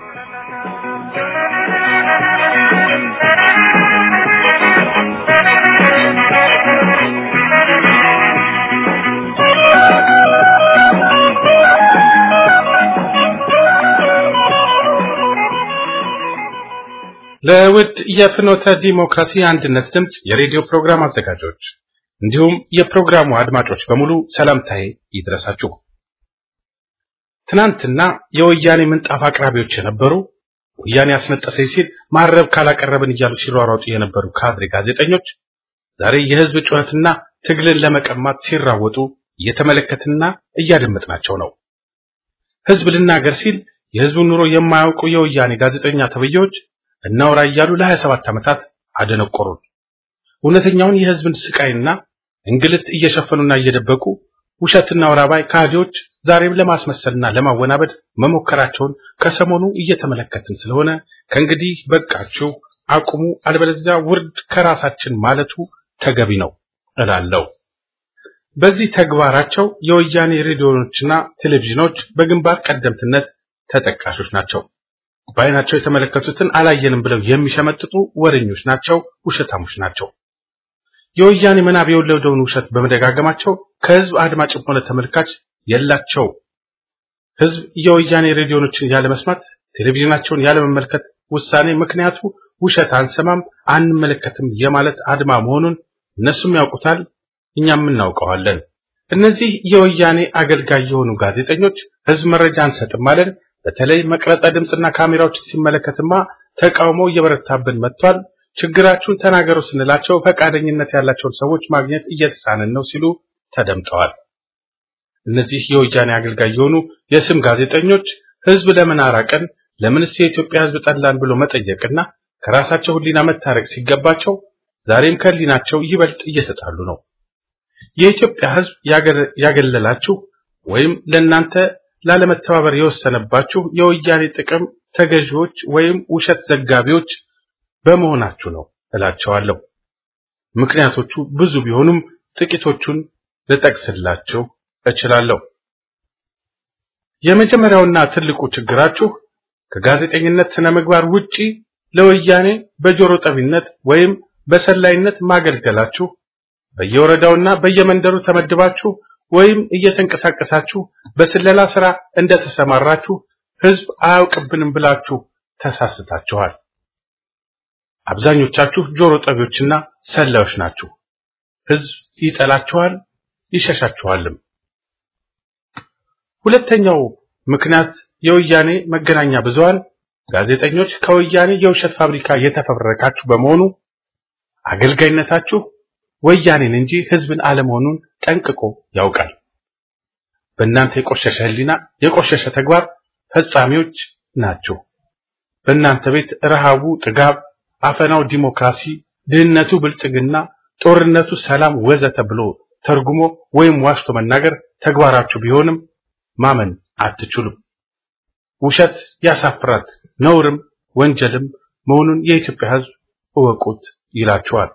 ለውድ የፍኖተ ዲሞክራሲ አንድነት ድምፅ የሬዲዮ ፕሮግራም አዘጋጆች እንዲሁም የፕሮግራሙ አድማጮች በሙሉ ሰላምታዬ ይድረሳችሁ። ትናንትና የወያኔ ምንጣፍ አቅራቢዎች የነበሩ ወያኔ አስነጠሰኝ ሲል ማረብ ካላቀረብን እያሉ ሲሯሯጡ የነበሩ ካድሬ ጋዜጠኞች ዛሬ የህዝብ ጩኸትና ትግልን ለመቀማት ሲራወጡ እየተመለከትና እያደመጥናቸው ነው። ህዝብ ልናገር ሲል የህዝቡን ኑሮ የማያውቁ የወያኔ ጋዜጠኛ ተብዬዎች እናውራ እያሉ ለ27 ዓመታት አደነቆሩን። እውነተኛውን የህዝብን ስቃይና እንግልት እየሸፈኑና እየደበቁ ውሸትና ወራባይ ካህዲዎች ዛሬም ለማስመሰልና ለማወናበድ መሞከራቸውን ከሰሞኑ እየተመለከትን ስለሆነ ከእንግዲህ በቃችሁ አቁሙ፣ አለበለዚያ ውርድ ከራሳችን ማለቱ ተገቢ ነው እላለሁ። በዚህ ተግባራቸው የወያኔ ሬዲዮኖችና ቴሌቪዥኖች በግንባር ቀደምትነት ተጠቃሾች ናቸው። በዓይናቸው የተመለከቱትን አላየንም ብለው የሚሸመጥጡ ወሬኞች ናቸው፣ ውሸታሞች ናቸው። የወያኔ ምናብ የወለደውን ውሸት በመደጋገማቸው ከህዝብ አድማጭም ሆነ ተመልካች የላቸው። ህዝብ የወያኔ ሬዲዮኖችን ያለመስማት፣ ቴሌቪዥናቸውን ያለመመልከት ውሳኔ ምክንያቱ ውሸት አንሰማም አንመለከትም የማለት አድማ መሆኑን እነሱም ያውቁታል፣ እኛም እናውቀዋለን። እነዚህ የወያኔ አገልጋይ የሆኑ ጋዜጠኞች ህዝብ መረጃ አንሰጥም አለን። በተለይ መቅረጸ ድምፅና ካሜራዎችን ሲመለከትማ ተቃውሞ እየበረታብን መጥቷል። ችግራችሁን ተናገሩ ስንላቸው ፈቃደኝነት ያላቸውን ሰዎች ማግኘት እየተሳነን ነው ሲሉ ተደምጠዋል። እነዚህ የወያኔ አገልጋይ የሆኑ የስም ጋዜጠኞች ህዝብ ለምን አራቀን፣ ለምንስ የኢትዮጵያ ህዝብ ጠላን ብሎ መጠየቅና ከራሳቸው ህሊና መታረቅ ሲገባቸው ዛሬም ከህሊናቸው ይበልጥ እየተጣሉ ነው። የኢትዮጵያ ህዝብ ያገለላችሁ ወይም ለእናንተ ላለመተባበር የወሰነባችሁ የወያኔ ጥቅም ተገዢዎች ወይም ውሸት ዘጋቢዎች በመሆናችሁ ነው እላቸዋለሁ። ምክንያቶቹ ብዙ ቢሆኑም ጥቂቶቹን ልጠቅስላችሁ እችላለሁ። የመጀመሪያውና ትልቁ ችግራችሁ ከጋዜጠኝነት ስነ ምግባር ውጪ ለወያኔ በጆሮ ጠቢነት ወይም በሰላይነት ማገልገላችሁ በየወረዳውና በየመንደሩ ተመድባችሁ ወይም እየተንቀሳቀሳችሁ በስለላ ስራ እንደተሰማራችሁ ህዝብ አያውቅብንም ብላችሁ ተሳስታችኋል። አብዛኞቻችሁ ጆሮ ጠቢዎችና ሰላዮች ናችሁ። ህዝብ ይጠላችኋል፣ ይሸሻችኋልም። ሁለተኛው ምክንያት የወያኔ መገናኛ ብዙሃን ጋዜጠኞች ከወያኔ የውሸት ፋብሪካ የተፈበረካችሁ በመሆኑ አገልጋይነታችሁ ወያኔን እንጂ ህዝብን አለመሆኑን ጠንቅቆ ያውቃል። በእናንተ የቆሸሸ ህሊና፣ የቆሸሸ ተግባር ፈጻሚዎች ናችሁ። በእናንተ ቤት ረሃቡ ጥጋብ፣ አፈናው ዲሞክራሲ፣ ድህነቱ ብልጽግና፣ ጦርነቱ ሰላም ወዘተ ብሎ ተርጉሞ ወይም ዋሽቶ መናገር ተግባራችሁ ቢሆንም ማመን አትችሉም። ውሸት ያሳፍራል፣ ነውርም ወንጀልም መሆኑን የኢትዮጵያ ህዝብ እወቁት ይላችኋል።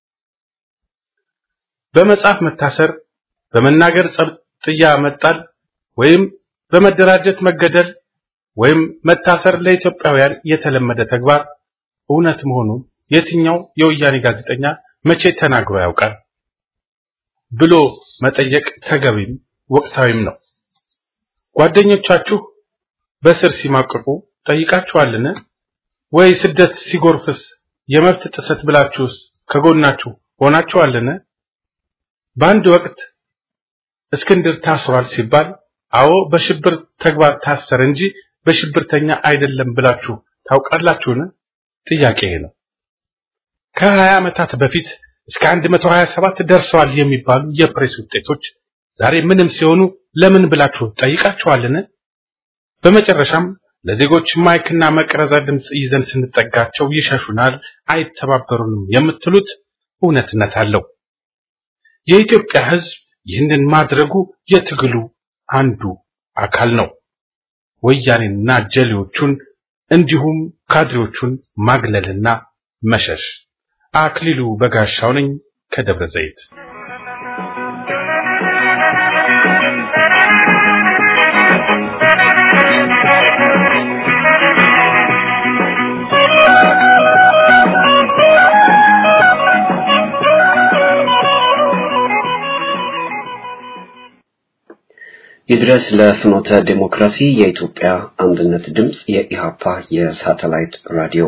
በመጽሐፍ መታሰር፣ በመናገር ጸብጥያ መጣል ወይም በመደራጀት መገደል ወይም መታሰር ለኢትዮጵያውያን የተለመደ ተግባር እውነት መሆኑን የትኛው የወያኔ ጋዜጠኛ መቼ ተናግሮ ያውቃል ብሎ መጠየቅ ተገቢም ወቅታዊም ነው። ጓደኞቻችሁ በስር ሲማቅቁ ጠይቃችኋልን? ወይ ስደት ሲጎርፍስ የመብት ጥሰት ብላችሁስ ከጎናችሁ ሆናችኋልን? በአንድ ወቅት እስክንድር ታስሯል ሲባል አዎ በሽብር ተግባር ታሰረ እንጂ በሽብርተኛ አይደለም ብላችሁ ታውቃላችሁን? ጥያቄ ነው። ከ20 ዓመታት በፊት እስከ 127 ደርሰዋል የሚባሉ የፕሬስ ውጤቶች ዛሬ ምንም ሲሆኑ ለምን ብላችሁ ጠይቃችኋልን? በመጨረሻም ለዜጎች ማይክና መቅረዛ ድምጽ ይዘን ስንጠጋቸው ይሸሹናል፣ አይተባበሩንም የምትሉት እውነትነት አለው። የኢትዮጵያ ሕዝብ ይህንን ማድረጉ የትግሉ አንዱ አካል ነው። ወያኔና ጀሌዎቹን እንዲሁም ካድሬዎቹን ማግለልና መሸሽ። አክሊሉ በጋሻው ነኝ ከደብረ ዘይት። ይድረስ ለፍኖተ ዴሞክራሲ የኢትዮጵያ አንድነት ድምፅ የኢሃፓ የሳተላይት ራዲዮ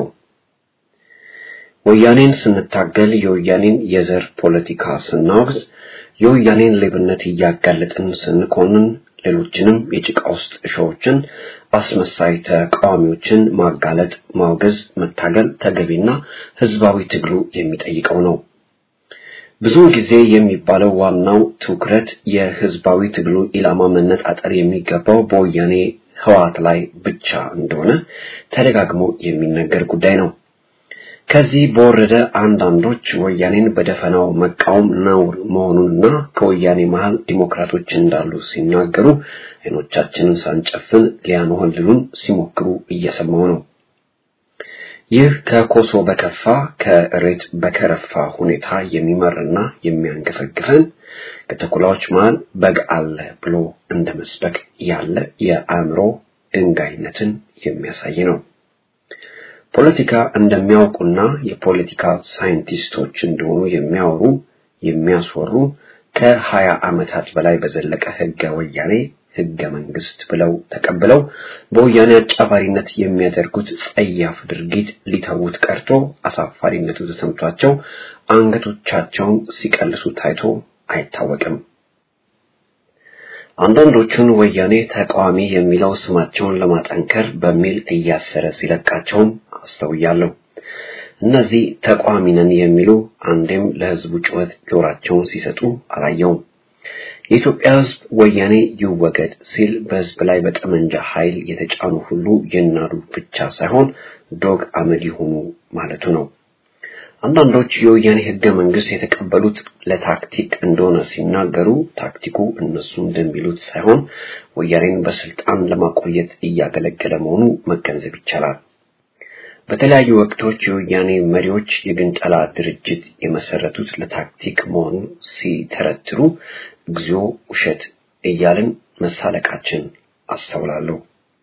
ወያኔን ስንታገል የወያኔን የዘር ፖለቲካ ስናወግዝ የወያኔን ሌብነት እያጋለጥን ስንኮንን ሌሎችንም የጭቃ ውስጥ እሾዎችን አስመሳይ ተቃዋሚዎችን ማጋለጥ፣ ማውገዝ፣ መታገል ተገቢና ህዝባዊ ትግሉ የሚጠይቀው ነው። ብዙውን ጊዜ የሚባለው ዋናው ትኩረት የህዝባዊ ትግሉ ኢላማ መነጣጠር የሚገባው በወያኔ ህወሓት ላይ ብቻ እንደሆነ ተደጋግሞ የሚነገር ጉዳይ ነው። ከዚህ በወረደ አንዳንዶች ወያኔን በደፈናው መቃወም ነውር መሆኑንና ከወያኔ መሃል ዲሞክራቶች እንዳሉ ሲናገሩ አይኖቻችንን ሳንጨፍን ሊያንሆልሉን ሲሞክሩ እየሰማው ነው። ይህ ከኮሶ በከፋ ከእሬት በከረፋ ሁኔታ የሚመርና የሚያንገፈግፈን ከተኩላዎች መሃል በግ አለ ብሎ እንደ መስበክ ያለ የአእምሮ ድንጋይነትን የሚያሳይ ነው። ፖለቲካ እንደሚያውቁና የፖለቲካ ሳይንቲስቶች እንደሆኑ የሚያወሩ የሚያስወሩ ከሀያ ዓመታት በላይ በዘለቀ ህገ ወያኔ ህገ መንግስት ብለው ተቀብለው በወያኔ አጫፋሪነት የሚያደርጉት ጸያፍ ድርጊት ሊተዉት ቀርቶ አሳፋሪነቱ ተሰምቷቸው አንገቶቻቸውን ሲቀልሱ ታይቶ አይታወቅም። አንዳንዶቹን ወያኔ ተቃዋሚ የሚለው ስማቸውን ለማጠንከር በሚል እያሰረ ሲለቃቸውም አስተውያለሁ። እነዚህ ተቃዋሚ ነን የሚሉ አንዴም ለህዝቡ ጩኸት ጆሯቸውን ሲሰጡ አላየውም። የኢትዮጵያ ህዝብ ወያኔ ይወገድ ሲል በህዝብ ላይ በጠመንጃ ኃይል የተጫኑ ሁሉ ይናዱ ብቻ ሳይሆን ዶግ አመድ ይሁኑ ማለቱ ነው። አንዳንዶች የወያኔ ህገ መንግስት የተቀበሉት ለታክቲክ እንደሆነ ሲናገሩ ታክቲኩ እነሱ እንደሚሉት ሳይሆን ወያኔን በስልጣን ለማቆየት እያገለገለ መሆኑ መገንዘብ ይቻላል። በተለያዩ ወቅቶች የወያኔ መሪዎች የግንጠላ ድርጅት የመሰረቱት ለታክቲክ መሆኑን ሲተረትሩ እግዚኦ ውሸት እያልን መሳለቃችን አስተውላለሁ።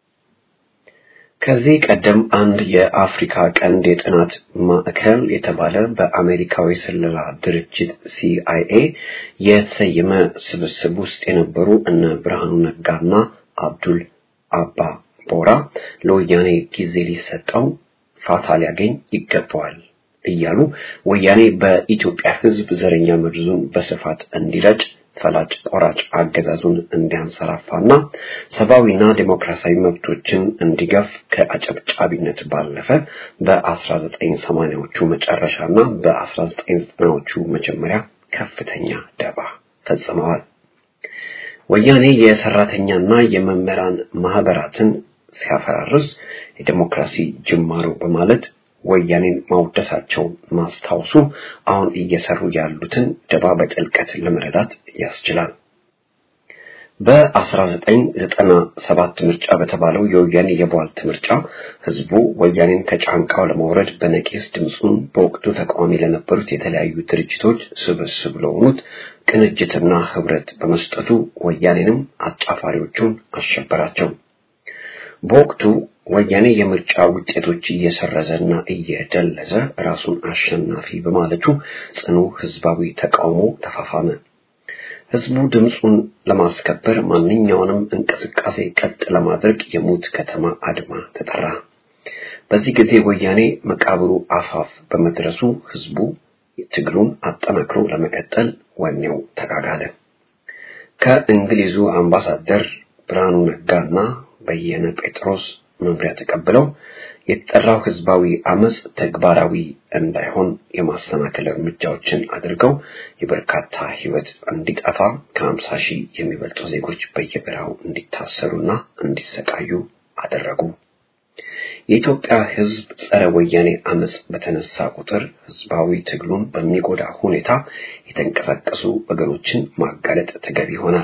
ከዚህ ቀደም አንድ የአፍሪካ ቀንድ የጥናት ማዕከል የተባለ በአሜሪካዊ ስለላ ድርጅት ሲአይኤ የተሰየመ ስብስብ ውስጥ የነበሩ እነ ብርሃኑ ነጋና አብዱል አባ ቦራ ለወያኔ ጊዜ ሊሰጠው ፋታ ሊያገኝ ይገባዋል እያሉ ወያኔ በኢትዮጵያ ህዝብ ዘረኛ መርዙን በስፋት እንዲረጭ ፈላጭ ቆራጭ አገዛዙን እንዲያንሰራፋና ሰብአዊና ዴሞክራሲያዊ መብቶችን እንዲገፍ ከአጨብጫቢነት ባለፈ በ1980ዎቹ መጨረሻና በ1990ዎቹ መጀመሪያ ከፍተኛ ደባ ፈጽመዋል። ወያኔ የሰራተኛና የመምህራን ማህበራትን ሲያፈራርስ የዴሞክራሲ ጅማሮ በማለት ወያኔን ማውደሳቸው ማስታወሱ አሁን እየሰሩ ያሉትን ደባ በጥልቀት ለመረዳት ያስችላል። በ1997 ምርጫ በተባለው የወያኔ የቧልት ምርጫ ህዝቡ ወያኔን ከጫንቃው ለማውረድ በነቂስ ድምፁን በወቅቱ ተቃዋሚ ለነበሩት የተለያዩ ድርጅቶች ስብስብ ለሆኑት ቅንጅትና ህብረት በመስጠቱ ወያኔንም አጫፋሪዎቹን አሸበራቸው። በወቅቱ ወያኔ የምርጫ ውጤቶች እየሰረዘና እየደለዘ ራሱን አሸናፊ በማለቱ ጽኑ ህዝባዊ ተቃውሞ ተፋፋመ። ህዝቡ ድምፁን ለማስከበር ማንኛውንም እንቅስቃሴ ቀጥ ለማድረግ የሙት ከተማ አድማ ተጠራ። በዚህ ጊዜ ወያኔ መቃብሩ አፋፍ በመድረሱ ህዝቡ ትግሉን አጠናክሮ ለመቀጠል ወኔው ተጋጋለ። ከእንግሊዙ አምባሳደር ብርሃኑ ነጋና በየነ ጴጥሮስ መምሪያ ተቀብለው የተጠራው ህዝባዊ አመጽ ተግባራዊ እንዳይሆን የማሰናከል እርምጃዎችን አድርገው የበርካታ ህይወት እንዲጠፋ ከሀምሳ ሺህ የሚበልጡ ዜጎች በየበረሃው እንዲታሰሩና እንዲሰቃዩ አደረጉ። የኢትዮጵያ ህዝብ ጸረ ወያኔ አመጽ በተነሳ ቁጥር ህዝባዊ ትግሉን በሚጎዳ ሁኔታ የተንቀሳቀሱ ወገኖችን ማጋለጥ ተገቢ ይሆናል።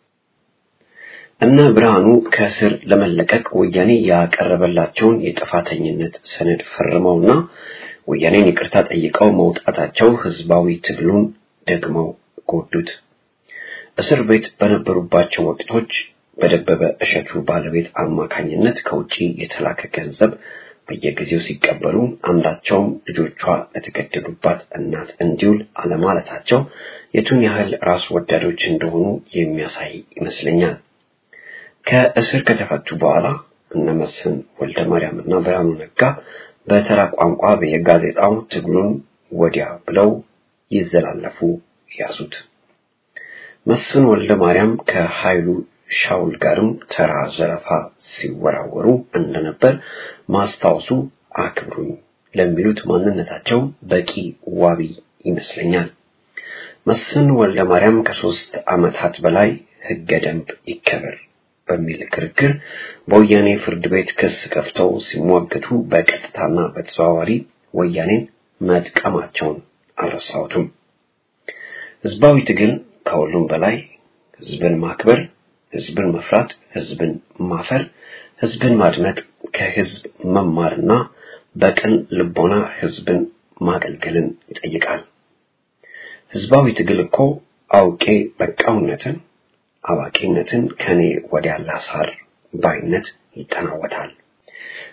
እነ ብርሃኑ ከእስር ለመለቀቅ ወያኔ ያቀረበላቸውን የጥፋተኝነት ሰነድ ፈርመውና ወያኔን ይቅርታ ጠይቀው መውጣታቸው ህዝባዊ ትግሉን ደግመው ጎዱት። እስር ቤት በነበሩባቸው ወቅቶች በደበበ እሸቱ ባለቤት አማካኝነት ከውጪ የተላከ ገንዘብ በየጊዜው ሲቀበሉ አንዳቸውም ልጆቿ ለተገደሉባት እናት እንዲውል አለማለታቸው የቱን ያህል ራስ ወዳዶች እንደሆኑ የሚያሳይ ይመስለኛል። ከእስር ከተፈቱ በኋላ እነ መስፍን ወልደ ማርያም እና ብርሃኑ ነጋ በተራ ቋንቋ በየጋዜጣው ትግሉን ወዲያ ብለው ይዘላለፉ ያዙት። መስፍን ወልደ ማርያም ከኃይሉ ሻውል ጋርም ተራ ዘረፋ ሲወራወሩ እንደነበር ማስታወሱ አክብሩኝ ለሚሉት ማንነታቸው በቂ ዋቢ ይመስለኛል። መስፍን ወልደ ማርያም ከሶስት ዓመታት በላይ ህገ ደንብ ይከበር በሚል ክርክር በወያኔ ፍርድ ቤት ክስ ከፍተው ሲሟገቱ በቀጥታና በተዘዋዋሪ ወያኔን መጥቀማቸውን አልረሳሁትም። ህዝባዊ ትግል ከሁሉም በላይ ህዝብን ማክበር፣ ህዝብን መፍራት፣ ህዝብን ማፈር፣ ህዝብን ማድመጥ፣ ከህዝብ መማርና በቅን ልቦና ህዝብን ማገልገልን ይጠይቃል። ህዝባዊ ትግል እኮ አውቄ በቃውነትን አዋቂነትን ከኔ ወዲያ ላሳር ባይነት ይጠናወታል።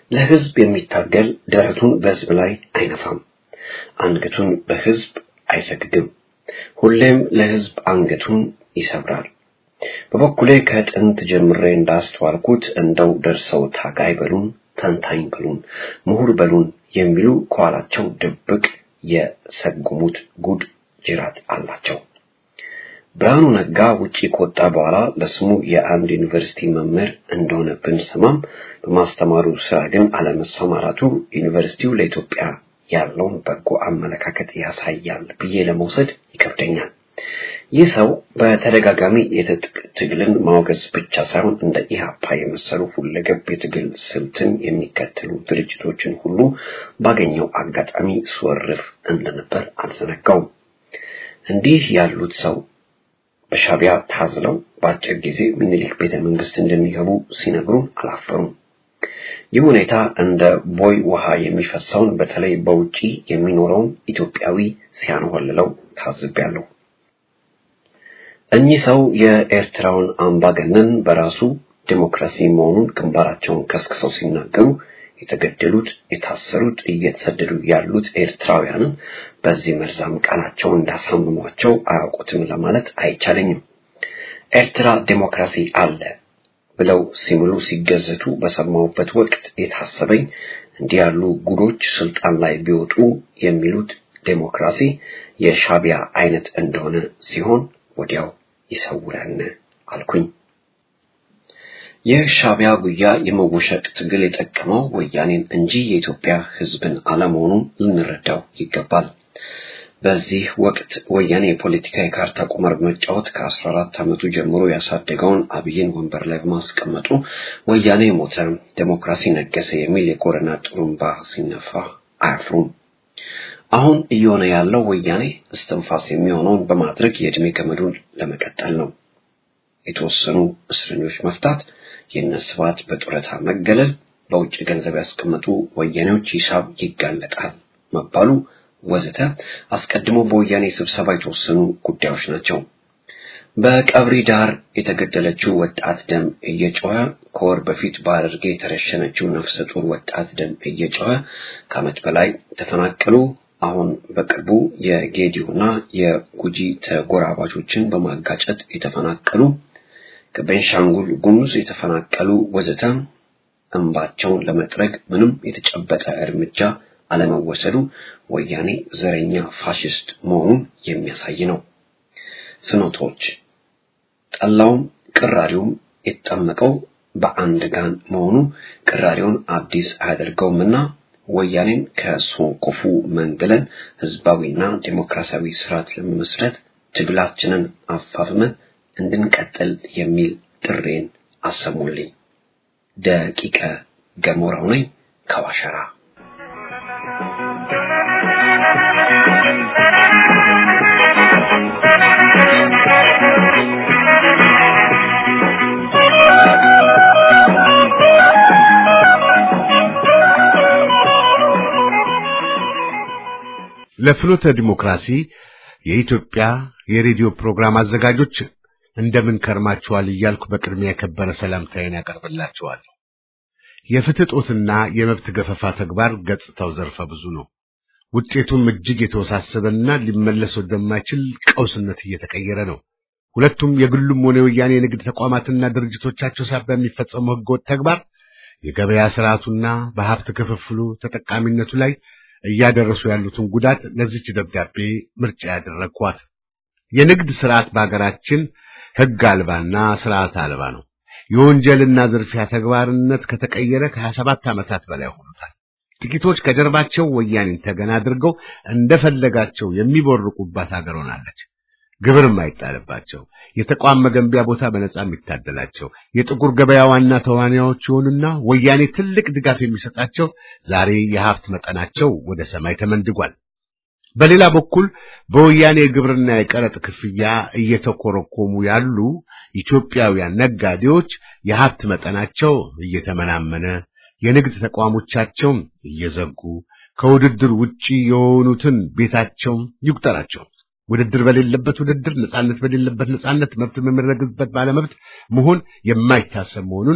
ለህዝብ የሚታገል ደረቱን በህዝብ ላይ አይነፋም፣ አንገቱን በህዝብ አይሰግግም። ሁሌም ለህዝብ አንገቱን ይሰብራል። በበኩሌ ከጥንት ጅምሬ እንዳስተዋልኩት እንደው ደርሰው ታጋይ በሉን፣ ተንታኝ በሉን፣ ምሁር በሉን የሚሉ ከኋላቸው ድብቅ የሰጉሙት ጉድ ጅራት አላቸው። ብርሃኑ ነጋ ውጪ ከወጣ በኋላ ለስሙ የአንድ ዩኒቨርሲቲ መምህር እንደሆነ ብንሰማም በማስተማሩ ስራ ግን አለመሰማራቱ ዩኒቨርሲቲው ለኢትዮጵያ ያለውን በጎ አመለካከት ያሳያል ብዬ ለመውሰድ ይከብደኛል። ይህ ሰው በተደጋጋሚ የትጥቅ ትግልን ማውገዝ ብቻ ሳይሆን እንደ ኢህአፓ የመሰሉ ሁለገብ የትግል ስልትን የሚከተሉ ድርጅቶችን ሁሉ ባገኘው አጋጣሚ ስወርፍ እንደነበር አልዘነጋውም። እንዲህ ያሉት ሰው በሻቢያ ታዝለው በአጭር ጊዜ ምኒልክ ቤተ መንግስት እንደሚገቡ ሲነግሩን አላፈሩም። ይህ ሁኔታ እንደ ቦይ ውሃ የሚፈሰውን በተለይ በውጪ የሚኖረውን ኢትዮጵያዊ ሲያንወልለው ታዝቤያለሁ። እኚህ ሰው የኤርትራውን አምባገነን በራሱ ዲሞክራሲ መሆኑን ግንባራቸውን ከስክሰው ሲናገሩ የተገደሉት፣ የታሰሩት፣ እየተሰደዱ ያሉት ኤርትራውያንን በዚህ መርዛም ቃላቸው እንዳሳምሟቸው አያውቁትም ለማለት አይቻለኝም። ኤርትራ ዲሞክራሲ አለ ብለው ሲምሉ ሲገዘቱ በሰማሁበት ወቅት የታሰበኝ እንዲህ ያሉ ጉዶች ስልጣን ላይ ቢወጡ የሚሉት ዴሞክራሲ የሻቢያ አይነት እንደሆነ ሲሆን ወዲያው ይሰውረን አልኩኝ። የሻቢያ ጉያ የመወሸቅ ትግል የጠቀመው ወያኔን እንጂ የኢትዮጵያ ሕዝብን አለመሆኑን ልንረዳው ይገባል። በዚህ ወቅት ወያኔ የፖለቲካ የካርታ ቁማር በመጫወት ከ14 ዓመቱ ጀምሮ ያሳደገውን አብይን ወንበር ላይ በማስቀመጡ ወያኔ ሞተ፣ ዴሞክራሲ ነገሰ የሚል የኮረና ጥሩምባ ሲነፋ አያፍሩም። አሁን እየሆነ ያለው ወያኔ እስትንፋስ የሚሆነውን በማድረግ የዕድሜ ገመዱን ለመቀጠል ነው። የተወሰኑ እስረኞች መፍታት፣ የነስባት በጡረታ መገለል፣ በውጭ ገንዘብ ያስቀመጡ ወያኔዎች ሂሳብ ይጋለጣል መባሉ ወዘተ አስቀድሞ በወያኔ ስብሰባ የተወሰኑ ጉዳዮች ናቸው። በቀብሪ ዳር የተገደለችው ወጣት ደም እየጮኸ ከወር በፊት በሐረርጌ የተረሸነችው ነፍሰ ጡር ወጣት ደም እየጮኸ ከዓመት በላይ ተፈናቀሉ። አሁን በቅርቡ የጌዲዮና የጉጂ ተጎራባቾችን በማጋጨት የተፈናቀሉ ከቤንሻንጉል ጉሙዝ የተፈናቀሉ ወዘተ እንባቸውን ለመጥረግ ምንም የተጨበጠ እርምጃ አለመወሰዱ ወያኔ ዘረኛ ፋሽስት መሆኑን የሚያሳይ ነው። ፍኖቶች ጠላውም ቅራሪውም የተጠመቀው በአንድ ጋን መሆኑ ቅራሪውን አዲስ አያደርገውምና ወያኔን ከሶንኮፉ መንግለን ህዝባዊና ዴሞክራሲያዊ ስርዓት ለመመስረት ትግላችንን አፋፍመን እንድንቀጥል የሚል ጥሬን አሰሙልኝ። ደቂቀ ገሞራው ነኝ ከዋሸራ። ለፍኖተ ዲሞክራሲ የኢትዮጵያ የሬዲዮ ፕሮግራም አዘጋጆች እንደምን ከርማችኋል እያልኩ በቅድሚያ የከበረ ሰላምታዬን ያቀርብላችኋለሁ። የፍትህ ጦትና የመብት ገፈፋ ተግባር ገጽታው ዘርፈ ብዙ ነው። ውጤቱም እጅግ የተወሳሰበና ሊመለስ ወደማይችል ቀውስነት እየተቀየረ ነው። ሁለቱም የግሉም ሆነ የወያኔ የንግድ ተቋማትና ድርጅቶቻቸው ሳቢያ የሚፈጸመው ህገወጥ ተግባር የገበያ ስርዓቱና በሀብት ክፍፍሉ ተጠቃሚነቱ ላይ እያደረሱ ያሉትን ጉዳት ለዚች ደብዳቤ ምርጫ ያደረግኳት። የንግድ ስርዓት በሀገራችን ህግ አልባና ስርዓት አልባ ነው። የወንጀልና ዝርፊያ ተግባርነት ከተቀየረ ከሀያ ሰባት ዓመታት በላይ ሆኖታል። ጥቂቶች ከጀርባቸው ወያኔን ተገና አድርገው እንደፈለጋቸው የሚቦርቁባት ሀገር ሆናለች። ግብር የማይጣልባቸው የተቋም መገንቢያ ቦታ በነጻ የሚታደላቸው የጥቁር ገበያ ዋና ተዋናዮች የሆኑና ወያኔ ትልቅ ድጋፍ የሚሰጣቸው ዛሬ የሀብት መጠናቸው ወደ ሰማይ ተመንድጓል። በሌላ በኩል በወያኔ የግብርና የቀረጥ ክፍያ እየተኮረኮሙ ያሉ ኢትዮጵያውያን ነጋዴዎች የሀብት መጠናቸው እየተመናመነ የንግድ ተቋሞቻቸው እየዘጉ ከውድድር ውጪ የሆኑትን ቤታቸው ይቁጠራቸው። ውድድር በሌለበት ውድድር፣ ነጻነት በሌለበት ነጻነት፣ መብት በሚረግጥበት ባለመብት መሆን የማይታሰብ መሆኑን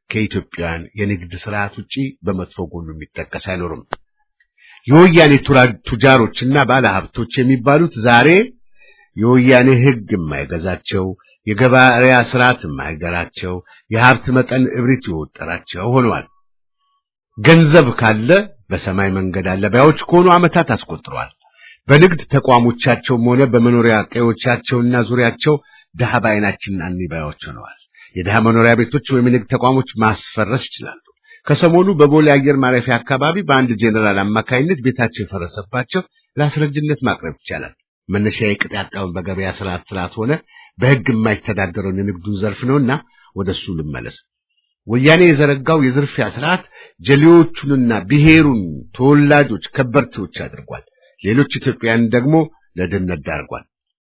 ከኢትዮጵያውያን የንግድ ስርዓት ውጪ በመጥፎ ጎኑ የሚጠቀስ አይኖርም። የወያኔ ቱጃሮችና ባለሀብቶች የሚባሉት ዛሬ የወያኔ ሕግ የማይገዛቸው የገበያ ስርዓት የማይገራቸው የሀብት መጠን እብሪት የወጠራቸው ሆነዋል። ገንዘብ ካለ በሰማይ መንገድ አለ ባዮች ከሆኑ ዓመታት አስቆጥረዋል። በንግድ ተቋሞቻቸውም ሆነ በመኖሪያ ቀዮቻቸውና ዙሪያቸው ድሃ በዓይናችን አንባዮች ሆነዋል። የድሃ መኖሪያ ቤቶች ወይም የንግድ ተቋሞች ማስፈረስ ይችላሉ። ከሰሞኑ በቦሌ አየር ማረፊያ አካባቢ በአንድ ጄኔራል አማካይነት ቤታቸው የፈረሰባቸው ለአስረጅነት ማቅረብ ይቻላል። መነሻ የቅጥ ያጣውን በገበያ ስርዓት ስርዓት ሆነ በሕግ የማይተዳደረውን የንግዱን ዘርፍ ነውና ወደሱ ልመለስ። ወያኔ የዘረጋው የዝርፊያ ስርዓት ጀሌዎቹንና ብሔሩን ተወላጆች ከበርቴዎች አድርጓል። ሌሎች ኢትዮጵያውያን ደግሞ ለድህነት ዳርጓል።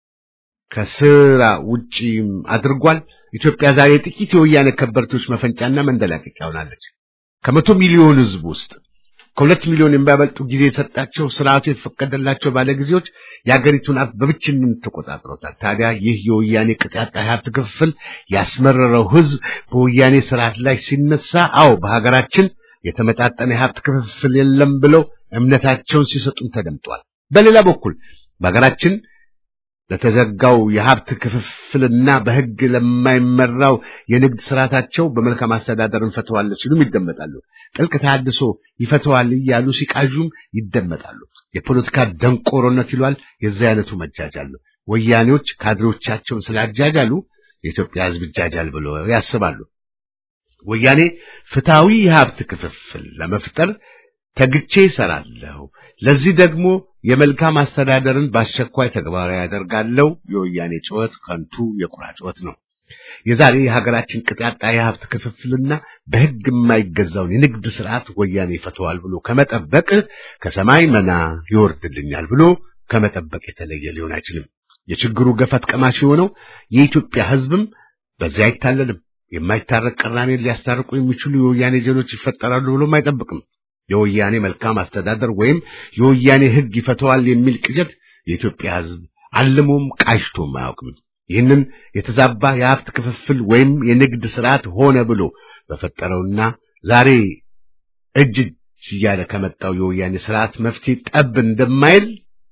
ከስራ ውጪም አድርጓል። ኢትዮጵያ ዛሬ ጥቂት የወያኔ ከበርቴዎች መፈንጫና መንደላቀቂያ ሆናለች። ከመቶ ሚሊዮን ሕዝብ ውስጥ ከሁለት ሚሊዮን የሚያበልጡ ጊዜ የሰጣቸው ስርዓቱ የፈቀደላቸው ባለጊዜዎች የአገሪቱን ሀብት በብቸኝነት ተቆጣጥረውታል። ታዲያ ይህ የወያኔ ቅጥ ያጣ የሀብት ክፍፍል ያስመረረው ሕዝብ በወያኔ ስርዓት ላይ ሲነሳ፣ አዎ በሀገራችን የተመጣጠነ የሀብት ክፍፍል የለም ብለው እምነታቸውን ሲሰጡም ተደምጧል። በሌላ በኩል በሀገራችን ለተዘጋው የሀብት ክፍፍልና በሕግ ለማይመራው የንግድ ስርዓታቸው በመልካም አስተዳደር እንፈተዋለን ሲሉም ይደመጣሉ። ጥልቅ ተሐድሶ ይፈተዋል እያሉ ሲቃዡም ይደመጣሉ። የፖለቲካ ደንቆሮነት ይሏል የዚህ አይነቱ መጃጃል ነው። ወያኔዎች ካድሬዎቻቸውን ስላጃጃሉ የኢትዮጵያ ሕዝብ ይጃጃል ብሎ ያስባሉ። ወያኔ ፍትሐዊ የሀብት ክፍፍል ለመፍጠር ተግቼ ይሰራለሁ፣ ለዚህ ደግሞ የመልካም አስተዳደርን በአስቸኳይ ተግባራዊ ያደርጋለሁ። የወያኔ ጩኸት ከንቱ የቁራ ጩኸት ነው። የዛሬ የሀገራችን ቅጥ ያጣ የሀብት ክፍፍልና በሕግ የማይገዛውን የንግድ ስርዓት ወያኔ ይፈተዋል ብሎ ከመጠበቅ ከሰማይ መና ይወርድልኛል ብሎ ከመጠበቅ የተለየ ሊሆን አይችልም። የችግሩ ገፈት ቀማሽ የሆነው የኢትዮጵያ ሕዝብም በዚያ አይታለልም። የማይታረቅ ቅራኔን ሊያስታርቁ የሚችሉ የወያኔ ጀሎች ይፈጠራሉ ብሎም አይጠብቅም። የወያኔ መልካም አስተዳደር ወይም የወያኔ ሕግ ይፈተዋል የሚል ቅዠት የኢትዮጵያ ሕዝብ አልሞም ቃሽቶም አያውቅም። ይህንን የተዛባ የሀብት ክፍፍል ወይም የንግድ ስርዓት ሆነ ብሎ በፈጠረውና ዛሬ እጅ እጅ እያለ ከመጣው የወያኔ ስርዓት መፍትሄ ጠብ እንደማይል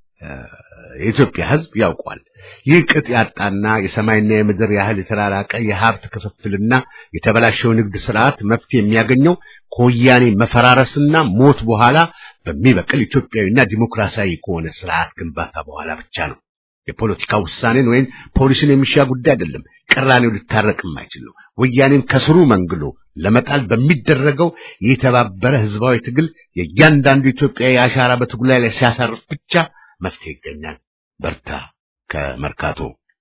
የኢትዮጵያ ሕዝብ ያውቋል። ይህ ቅጥ ያጣና የሰማይና የምድር ያህል የተራራቀ የሀብት ክፍፍልና የተበላሸው ንግድ ስርዓት መፍትሄ የሚያገኘው ከወያኔ መፈራረስና ሞት በኋላ በሚበቅል ኢትዮጵያዊና ዲሞክራሲያዊ ከሆነ ስርዓት ግንባታ በኋላ ብቻ ነው። የፖለቲካ ውሳኔን ወይም ፖሊሲን የሚሻ ጉዳይ አይደለም። ቅራኔው ሊታረቅ የማይችል ነው። ወያኔን ከስሩ መንግሎ ለመጣል በሚደረገው የተባበረ ህዝባዊ ትግል የእያንዳንዱ ኢትዮጵያዊ አሻራ በትግሉ ላይ ሲያሳርፍ ብቻ መፍትሄ ይገኛል። በርታ ከመርካቶ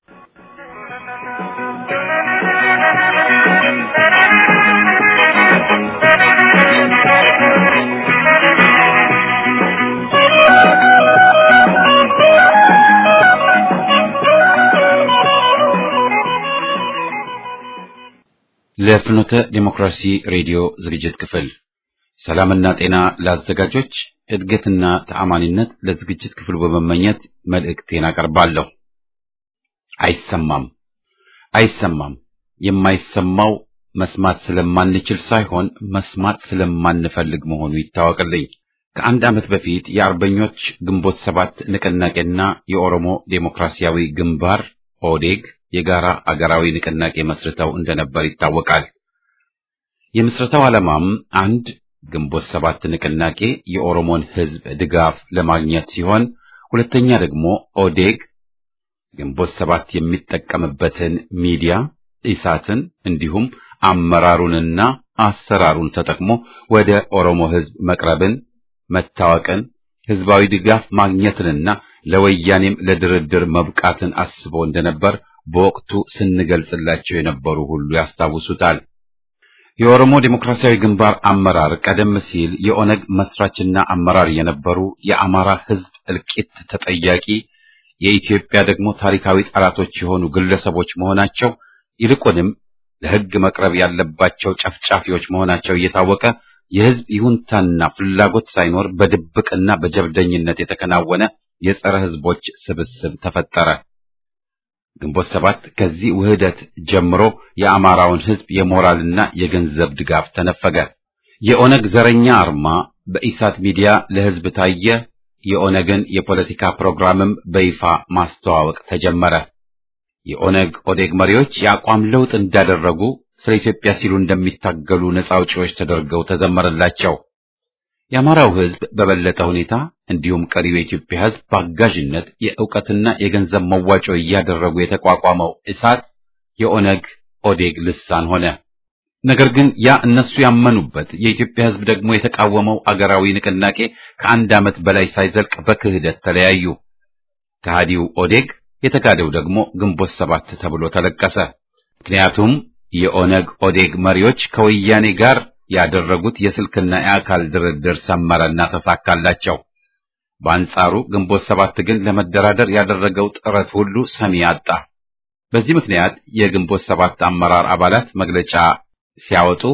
ለፍኖተ ዲሞክራሲ ሬዲዮ ዝግጅት ክፍል ሰላምና ጤና ለአዘጋጆች እድገትና ተአማኒነት ለዝግጅት ክፍሉ በመመኘት መልእክቴን አቀርባለሁ። አይሰማም አይሰማም። የማይሰማው መስማት ስለማንችል ሳይሆን መስማት ስለማንፈልግ መሆኑ ይታወቅልኝ። ከአንድ ዓመት በፊት የአርበኞች ግንቦት ሰባት ንቅናቄና የኦሮሞ ዴሞክራሲያዊ ግንባር ኦዴግ የጋራ አገራዊ ንቅናቄ መስርተው እንደነበር ይታወቃል። የምስረታው ዓላማም አንድ ግንቦት ሰባት ንቅናቄ የኦሮሞን ሕዝብ ድጋፍ ለማግኘት ሲሆን፣ ሁለተኛ ደግሞ ኦዴግ ግንቦት ሰባት የሚጠቀምበትን ሚዲያ ኢሳትን እንዲሁም አመራሩንና አሰራሩን ተጠቅሞ ወደ ኦሮሞ ሕዝብ መቅረብን፣ መታወቅን፣ ሕዝባዊ ድጋፍ ማግኘትንና ለወያኔም ለድርድር መብቃትን አስቦ እንደነበር በወቅቱ ስንገልጽላቸው የነበሩ ሁሉ ያስታውሱታል። የኦሮሞ ዴሞክራሲያዊ ግንባር አመራር ቀደም ሲል የኦነግ መስራችና አመራር የነበሩ የአማራ ሕዝብ እልቂት ተጠያቂ የኢትዮጵያ ደግሞ ታሪካዊ ጠላቶች የሆኑ ግለሰቦች መሆናቸው ይልቁንም ለሕግ መቅረብ ያለባቸው ጨፍጫፊዎች መሆናቸው እየታወቀ የሕዝብ ይሁንታና ፍላጎት ሳይኖር በድብቅና በጀብደኝነት የተከናወነ የጸረ ሕዝቦች ስብስብ ተፈጠረ። ግንቦት ሰባት ከዚህ ውህደት ጀምሮ የአማራውን ሕዝብ የሞራልና የገንዘብ ድጋፍ ተነፈገ። የኦነግ ዘረኛ አርማ በኢሳት ሚዲያ ለሕዝብ ታየ። የኦነግን የፖለቲካ ፕሮግራምም በይፋ ማስተዋወቅ ተጀመረ። የኦነግ ኦዴግ መሪዎች የአቋም ለውጥ እንዳደረጉ ስለ ኢትዮጵያ ሲሉ እንደሚታገሉ ነጻ አውጪዎች ተደርገው ተዘመረላቸው። የአማራው ሕዝብ በበለጠ ሁኔታ እንዲሁም ቀሪው የኢትዮጵያ ሕዝብ በአጋዥነት የእውቀትና የገንዘብ መዋጮ እያደረጉ የተቋቋመው እሳት የኦነግ ኦዴግ ልሳን ሆነ። ነገር ግን ያ እነሱ ያመኑበት የኢትዮጵያ ሕዝብ ደግሞ የተቃወመው አገራዊ ንቅናቄ ከአንድ ዓመት በላይ ሳይዘልቅ በክህደት ተለያዩ። ከሃዲው ኦዴግ የተካደው ደግሞ ግንቦት ሰባት ተብሎ ተለቀሰ። ምክንያቱም የኦነግ ኦዴግ መሪዎች ከወያኔ ጋር ያደረጉት የስልክና የአካል ድርድር ሰመረና ተሳካላቸው። በአንጻሩ ግንቦት ሰባት ግን ለመደራደር ያደረገው ጥረት ሁሉ ሰሚ አጣ። በዚህ ምክንያት የግንቦት ሰባት አመራር አባላት መግለጫ ሲያወጡ፣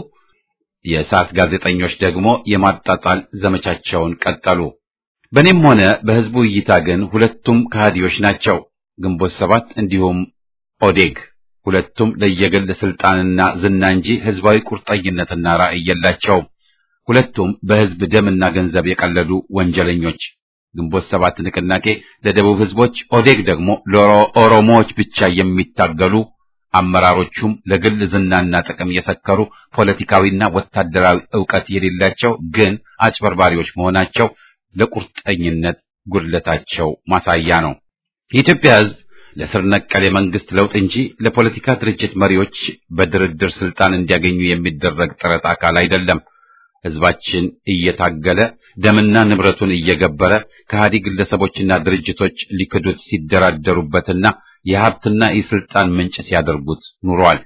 የእሳት ጋዜጠኞች ደግሞ የማጣጣል ዘመቻቸውን ቀጠሉ። በእኔም ሆነ በሕዝቡ እይታ ግን ሁለቱም ከሃዲዎች ናቸው። ግንቦት ሰባት እንዲሁም ኦዴግ ሁለቱም ለየግል ስልጣንና ዝና እንጂ ህዝባዊ ቁርጠኝነትና ራዕይ የላቸውም። ሁለቱም በህዝብ ደምና ገንዘብ የቀለዱ ወንጀለኞች። ግንቦት ሰባት ንቅናቄ ለደቡብ ህዝቦች፣ ኦዴግ ደግሞ ለኦሮሞዎች ብቻ የሚታገሉ አመራሮቹም ለግል ዝናና ጥቅም የሰከሩ ፖለቲካዊና ወታደራዊ ዕውቀት የሌላቸው ግን አጭበርባሪዎች መሆናቸው ለቁርጠኝነት ጉድለታቸው ማሳያ ነው። የኢትዮጵያ ህዝብ ለስር ነቀል የመንግስት ለውጥ እንጂ ለፖለቲካ ድርጅት መሪዎች በድርድር ስልጣን እንዲያገኙ የሚደረግ ጥረት አካል አይደለም። ህዝባችን እየታገለ ደምና ንብረቱን እየገበረ ከሃዲ ግለሰቦችና ድርጅቶች ሊክዱት ሲደራደሩበትና የሀብትና የስልጣን ምንጭ ሲያደርጉት ኑሯል።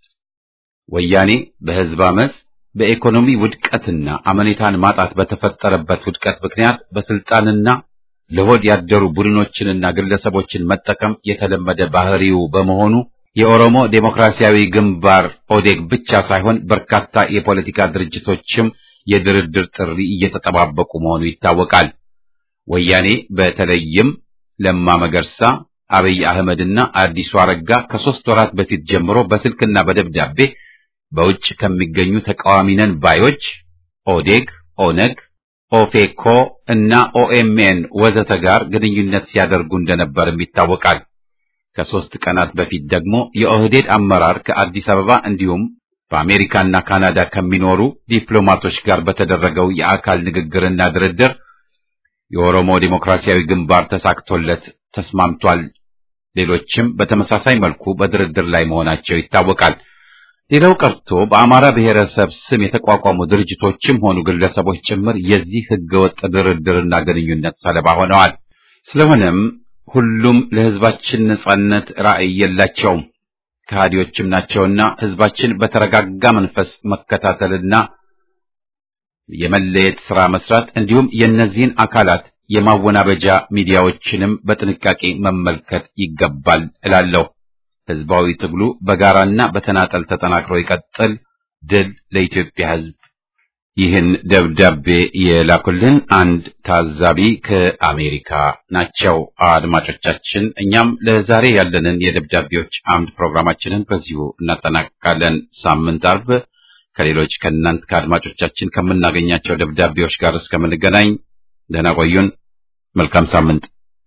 ወያኔ በህዝብ አመፅ በኢኮኖሚ ውድቀትና አመኔታን ማጣት በተፈጠረበት ውድቀት ምክንያት በስልጣንና ለሆድ ያደሩ ቡድኖችንና ግለሰቦችን መጠቀም የተለመደ ባህሪው በመሆኑ የኦሮሞ ዴሞክራሲያዊ ግንባር ኦዴግ ብቻ ሳይሆን በርካታ የፖለቲካ ድርጅቶችም የድርድር ጥሪ እየተጠባበቁ መሆኑ ይታወቃል። ወያኔ በተለይም ለማ መገርሳ፣ አብይ አህመድና አዲሱ አረጋ ከሶስት ወራት በፊት ጀምሮ በስልክና በደብዳቤ በውጭ ከሚገኙ ተቃዋሚ ነን ባዮች ኦዴግ፣ ኦነግ ኦፌኮ እና ኦኤምኤን ወዘተ ጋር ግንኙነት ሲያደርጉ እንደነበርም ይታወቃል። ከሶስት ቀናት በፊት ደግሞ የኦህዴድ አመራር ከአዲስ አበባ እንዲሁም በአሜሪካና ካናዳ ከሚኖሩ ዲፕሎማቶች ጋር በተደረገው የአካል ንግግርና ድርድር የኦሮሞ ዴሞክራሲያዊ ግንባር ተሳክቶለት ተስማምቷል። ሌሎችም በተመሳሳይ መልኩ በድርድር ላይ መሆናቸው ይታወቃል። ሌላው ቀርቶ በአማራ ብሔረሰብ ስም የተቋቋሙ ድርጅቶችም ሆኑ ግለሰቦች ጭምር የዚህ ህገወጥ ድርድርና ግንኙነት ሰለባ ሆነዋል። ስለሆነም ሁሉም ለህዝባችን ነጻነት ራዕይ የላቸውም፣ ከሃዲዎችም ናቸውና ህዝባችን በተረጋጋ መንፈስ መከታተልና የመለየት ሥራ መስራት እንዲሁም የእነዚህን አካላት የማወናበጃ ሚዲያዎችንም በጥንቃቄ መመልከት ይገባል እላለሁ። ህዝባዊ ትግሉ በጋራና በተናጠል ተጠናክሮ ይቀጥል። ድል ለኢትዮጵያ ህዝብ። ይህን ደብዳቤ የላኩልን አንድ ታዛቢ ከአሜሪካ ናቸው። አድማጮቻችን፣ እኛም ለዛሬ ያለንን የደብዳቤዎች አምድ ፕሮግራማችንን በዚሁ እናጠናቅቃለን። ሳምንት አርብ ከሌሎች ከእናንት ከአድማጮቻችን ከምናገኛቸው ደብዳቤዎች ጋር እስከምንገናኝ ደህና ቆዩን። መልካም ሳምንት።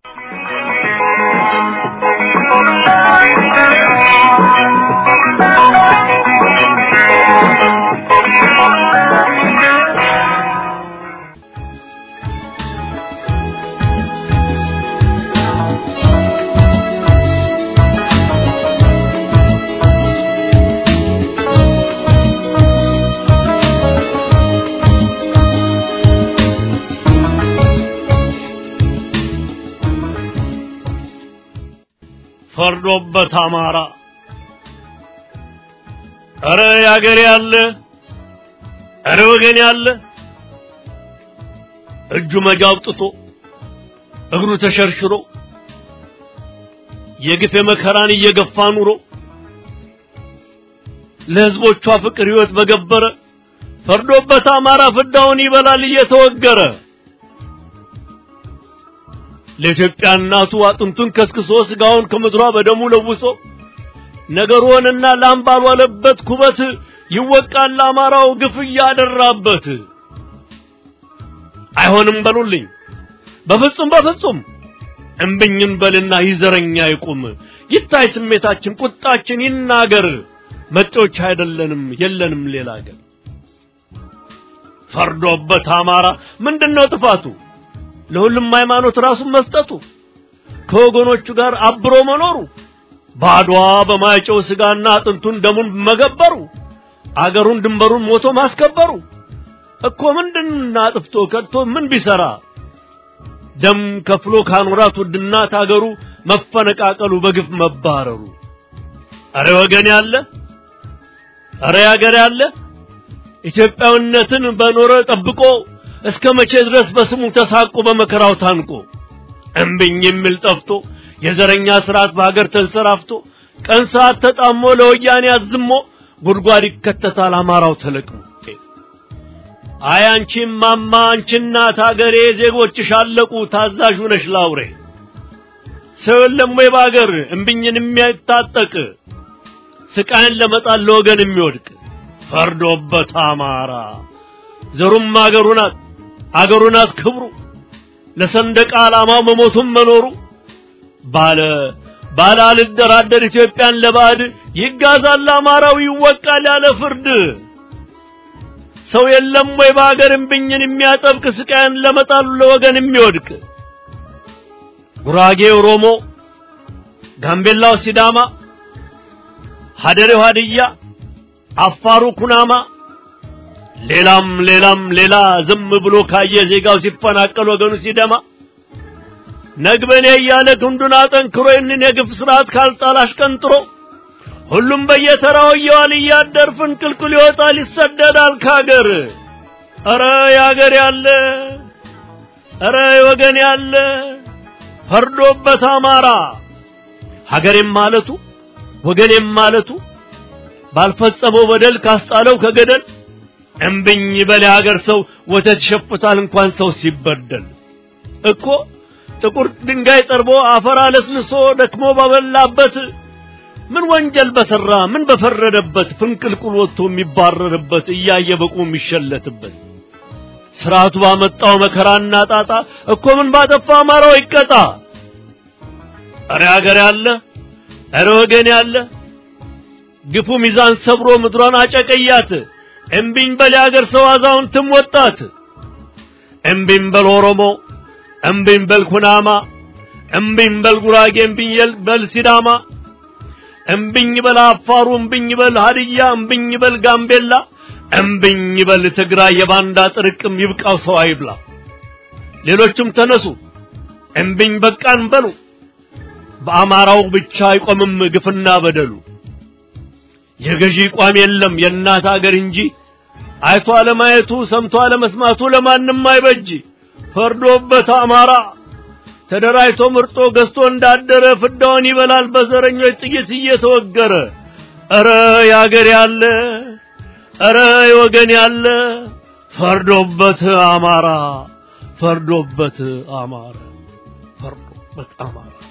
ፈርዶበት አማራ ኧረ ያገሬ ያለ ኧረ ወገን ያለ እጁ መጃ አውጥቶ እግሩ ተሸርሽሮ የግፍ መከራን እየገፋ ኑሮ ለሕዝቦቿ ፍቅር ሕይወት በገበረ ፈርዶበት አማራ ፍዳውን ይበላል እየተወገረ ለኢትዮጵያ እናቱ አጥንቱን ከስክሶ ስጋውን ከምድሯ በደሙ ለውሶ ነገር ሆነና ላም ባልዋለበት ኩበት ይወቃል ለአማራው ግፍ እያደራበት። አይሆንም በሉልኝ በፍጹም በፍጹም እምብኝን በልና ይዘረኛ ይቁም ይታይ ስሜታችን ቁጣችን ይናገር መጤዎች አይደለንም የለንም ሌላ አገር ፈርዶበት አማራ ምንድነው ጥፋቱ ለሁሉም ሃይማኖት ራሱን መስጠቱ ከወገኖቹ ጋር አብሮ መኖሩ ባድዋ በማይጨው ስጋና አጥንቱን ደሙን መገበሩ አገሩን ድንበሩን ሞቶ ማስከበሩ እኮ ምንድን አጥፍቶ ከድቶ ምን ቢሰራ ደም ከፍሎ ካኖራት ውድናት አገሩ መፈነቃቀሉ በግፍ መባረሩ አረ ወገን ያለ አረ ያገር ያለ ኢትዮጵያዊነትን በኖረ ጠብቆ እስከ መቼ ድረስ በስሙ ተሳቆ በመከራው ታንቆ እምብኝ የሚል ጠፍቶ የዘረኛ ስርዓት በሀገር ተንሰራፍቶ ቀን ሰዓት ተጣሞ ለወያኔ አዝሞ ጉድጓድ ይከተታል አማራው ተለቅሞ አይ አንቺ ማማ አንቺ እናት አገሬ ዜጎችሽ አለቁ ታዛዥ ነሽ ላውሬ ሰው የለም ወይ በአገር እምብኝን የሚያታጠቅ ስቃይን ለመጣል ለወገን የሚወድቅ ፈርዶበት አማራ ዘሩም አገሩ ናት አገሩ ናት ክብሩ ለሰንደቅ ዓላማው መሞቱም መኖሩ ባለ ባለ አልደራደር ኢትዮጵያን ለባዕድ ይጋዛል አማራው ይወቃል ያለ ፍርድ ሰው የለም ወይ በአገር እምብኝን የሚያጠብቅ ስቃይን ለመጣሉ ለወገን የሚወድቅ ጉራጌ ኦሮሞ፣ ጋምቤላው ሲዳማ፣ ሀደሬው ሀድያ፣ አፋሩ ኩናማ ሌላም ሌላም ሌላ ዝም ብሎ ካየ ዜጋው ሲፈናቀል ወገኑ ሲደማ ነግበኔ እያለ ክንዱን አጠንክሮ ይህንን የግፍ ስርዓት ካልጣል አሽቀንጥሮ ሁሉም በየተራው እየዋል እያደር ፍንቅልቅል ይወጣል ይሰደዳል ካገር። ኧረ ያገር ያለ ኧረ ወገን ያለ ፈርዶበት አማራ ሀገሬም ማለቱ ወገኔም ማለቱ ባልፈጸመው በደል ካስጣለው ከገደል እምብኝ በል ሀገር ሰው ወተት ይሸፍታል እንኳን ሰው ሲበደል እኮ ጥቁር ድንጋይ ጠርቦ አፈር አለስልሶ ደክሞ ባበላበት ምን ወንጀል በሰራ ምን በፈረደበት ፍንቅልቁል ወጥቶ የሚባረርበት እያየ በቁ የሚሸለትበት ስርዓቱ ባመጣው መከራና ጣጣ እኮ ምን ባጠፋ አማራው ይቀጣ። እረ ሀገር ያለ እረ ወገን ያለ ግፉ ሚዛን ሰብሮ ምድሯን አጨቀያት። እምቢኝ በል የሀገር ሰው አዛውንትም ወጣት። እምቢኝ በል ኦሮሞ፣ እምቢኝ በል ኩናማ፣ እምቢኝ በል ጉራጌ፣ እምቢኝ በል ሲዳማ፣ እምቢኝ በል አፋሩ፣ እምቢኝ በል ሀድያ፣ እምቢኝ በል ጋምቤላ፣ እምቢኝ በል ትግራይ። የባንዳ ጥርቅም ይብቃው ሰው አይብላ። ሌሎችም ተነሱ እምቢኝ በቃን በሉ። በአማራው ብቻ አይቆምም ግፍና በደሉ። የገዢ ቋም የለም የእናት አገር እንጂ አይቶ አለማየቱ ሰምቶ አለመስማቱ ለማንም አይበጅ። ፈርዶበት አማራ ተደራጅቶ ምርጦ ገዝቶ እንዳደረ ፍዳውን ይበላል በዘረኞች ጥይት እየተወገረ። ኧረ ያገር ያለ ኧረ ወገን ያለ ፈርዶበት አማራ ፈርዶበት አማራ ፈርዶበት አማራ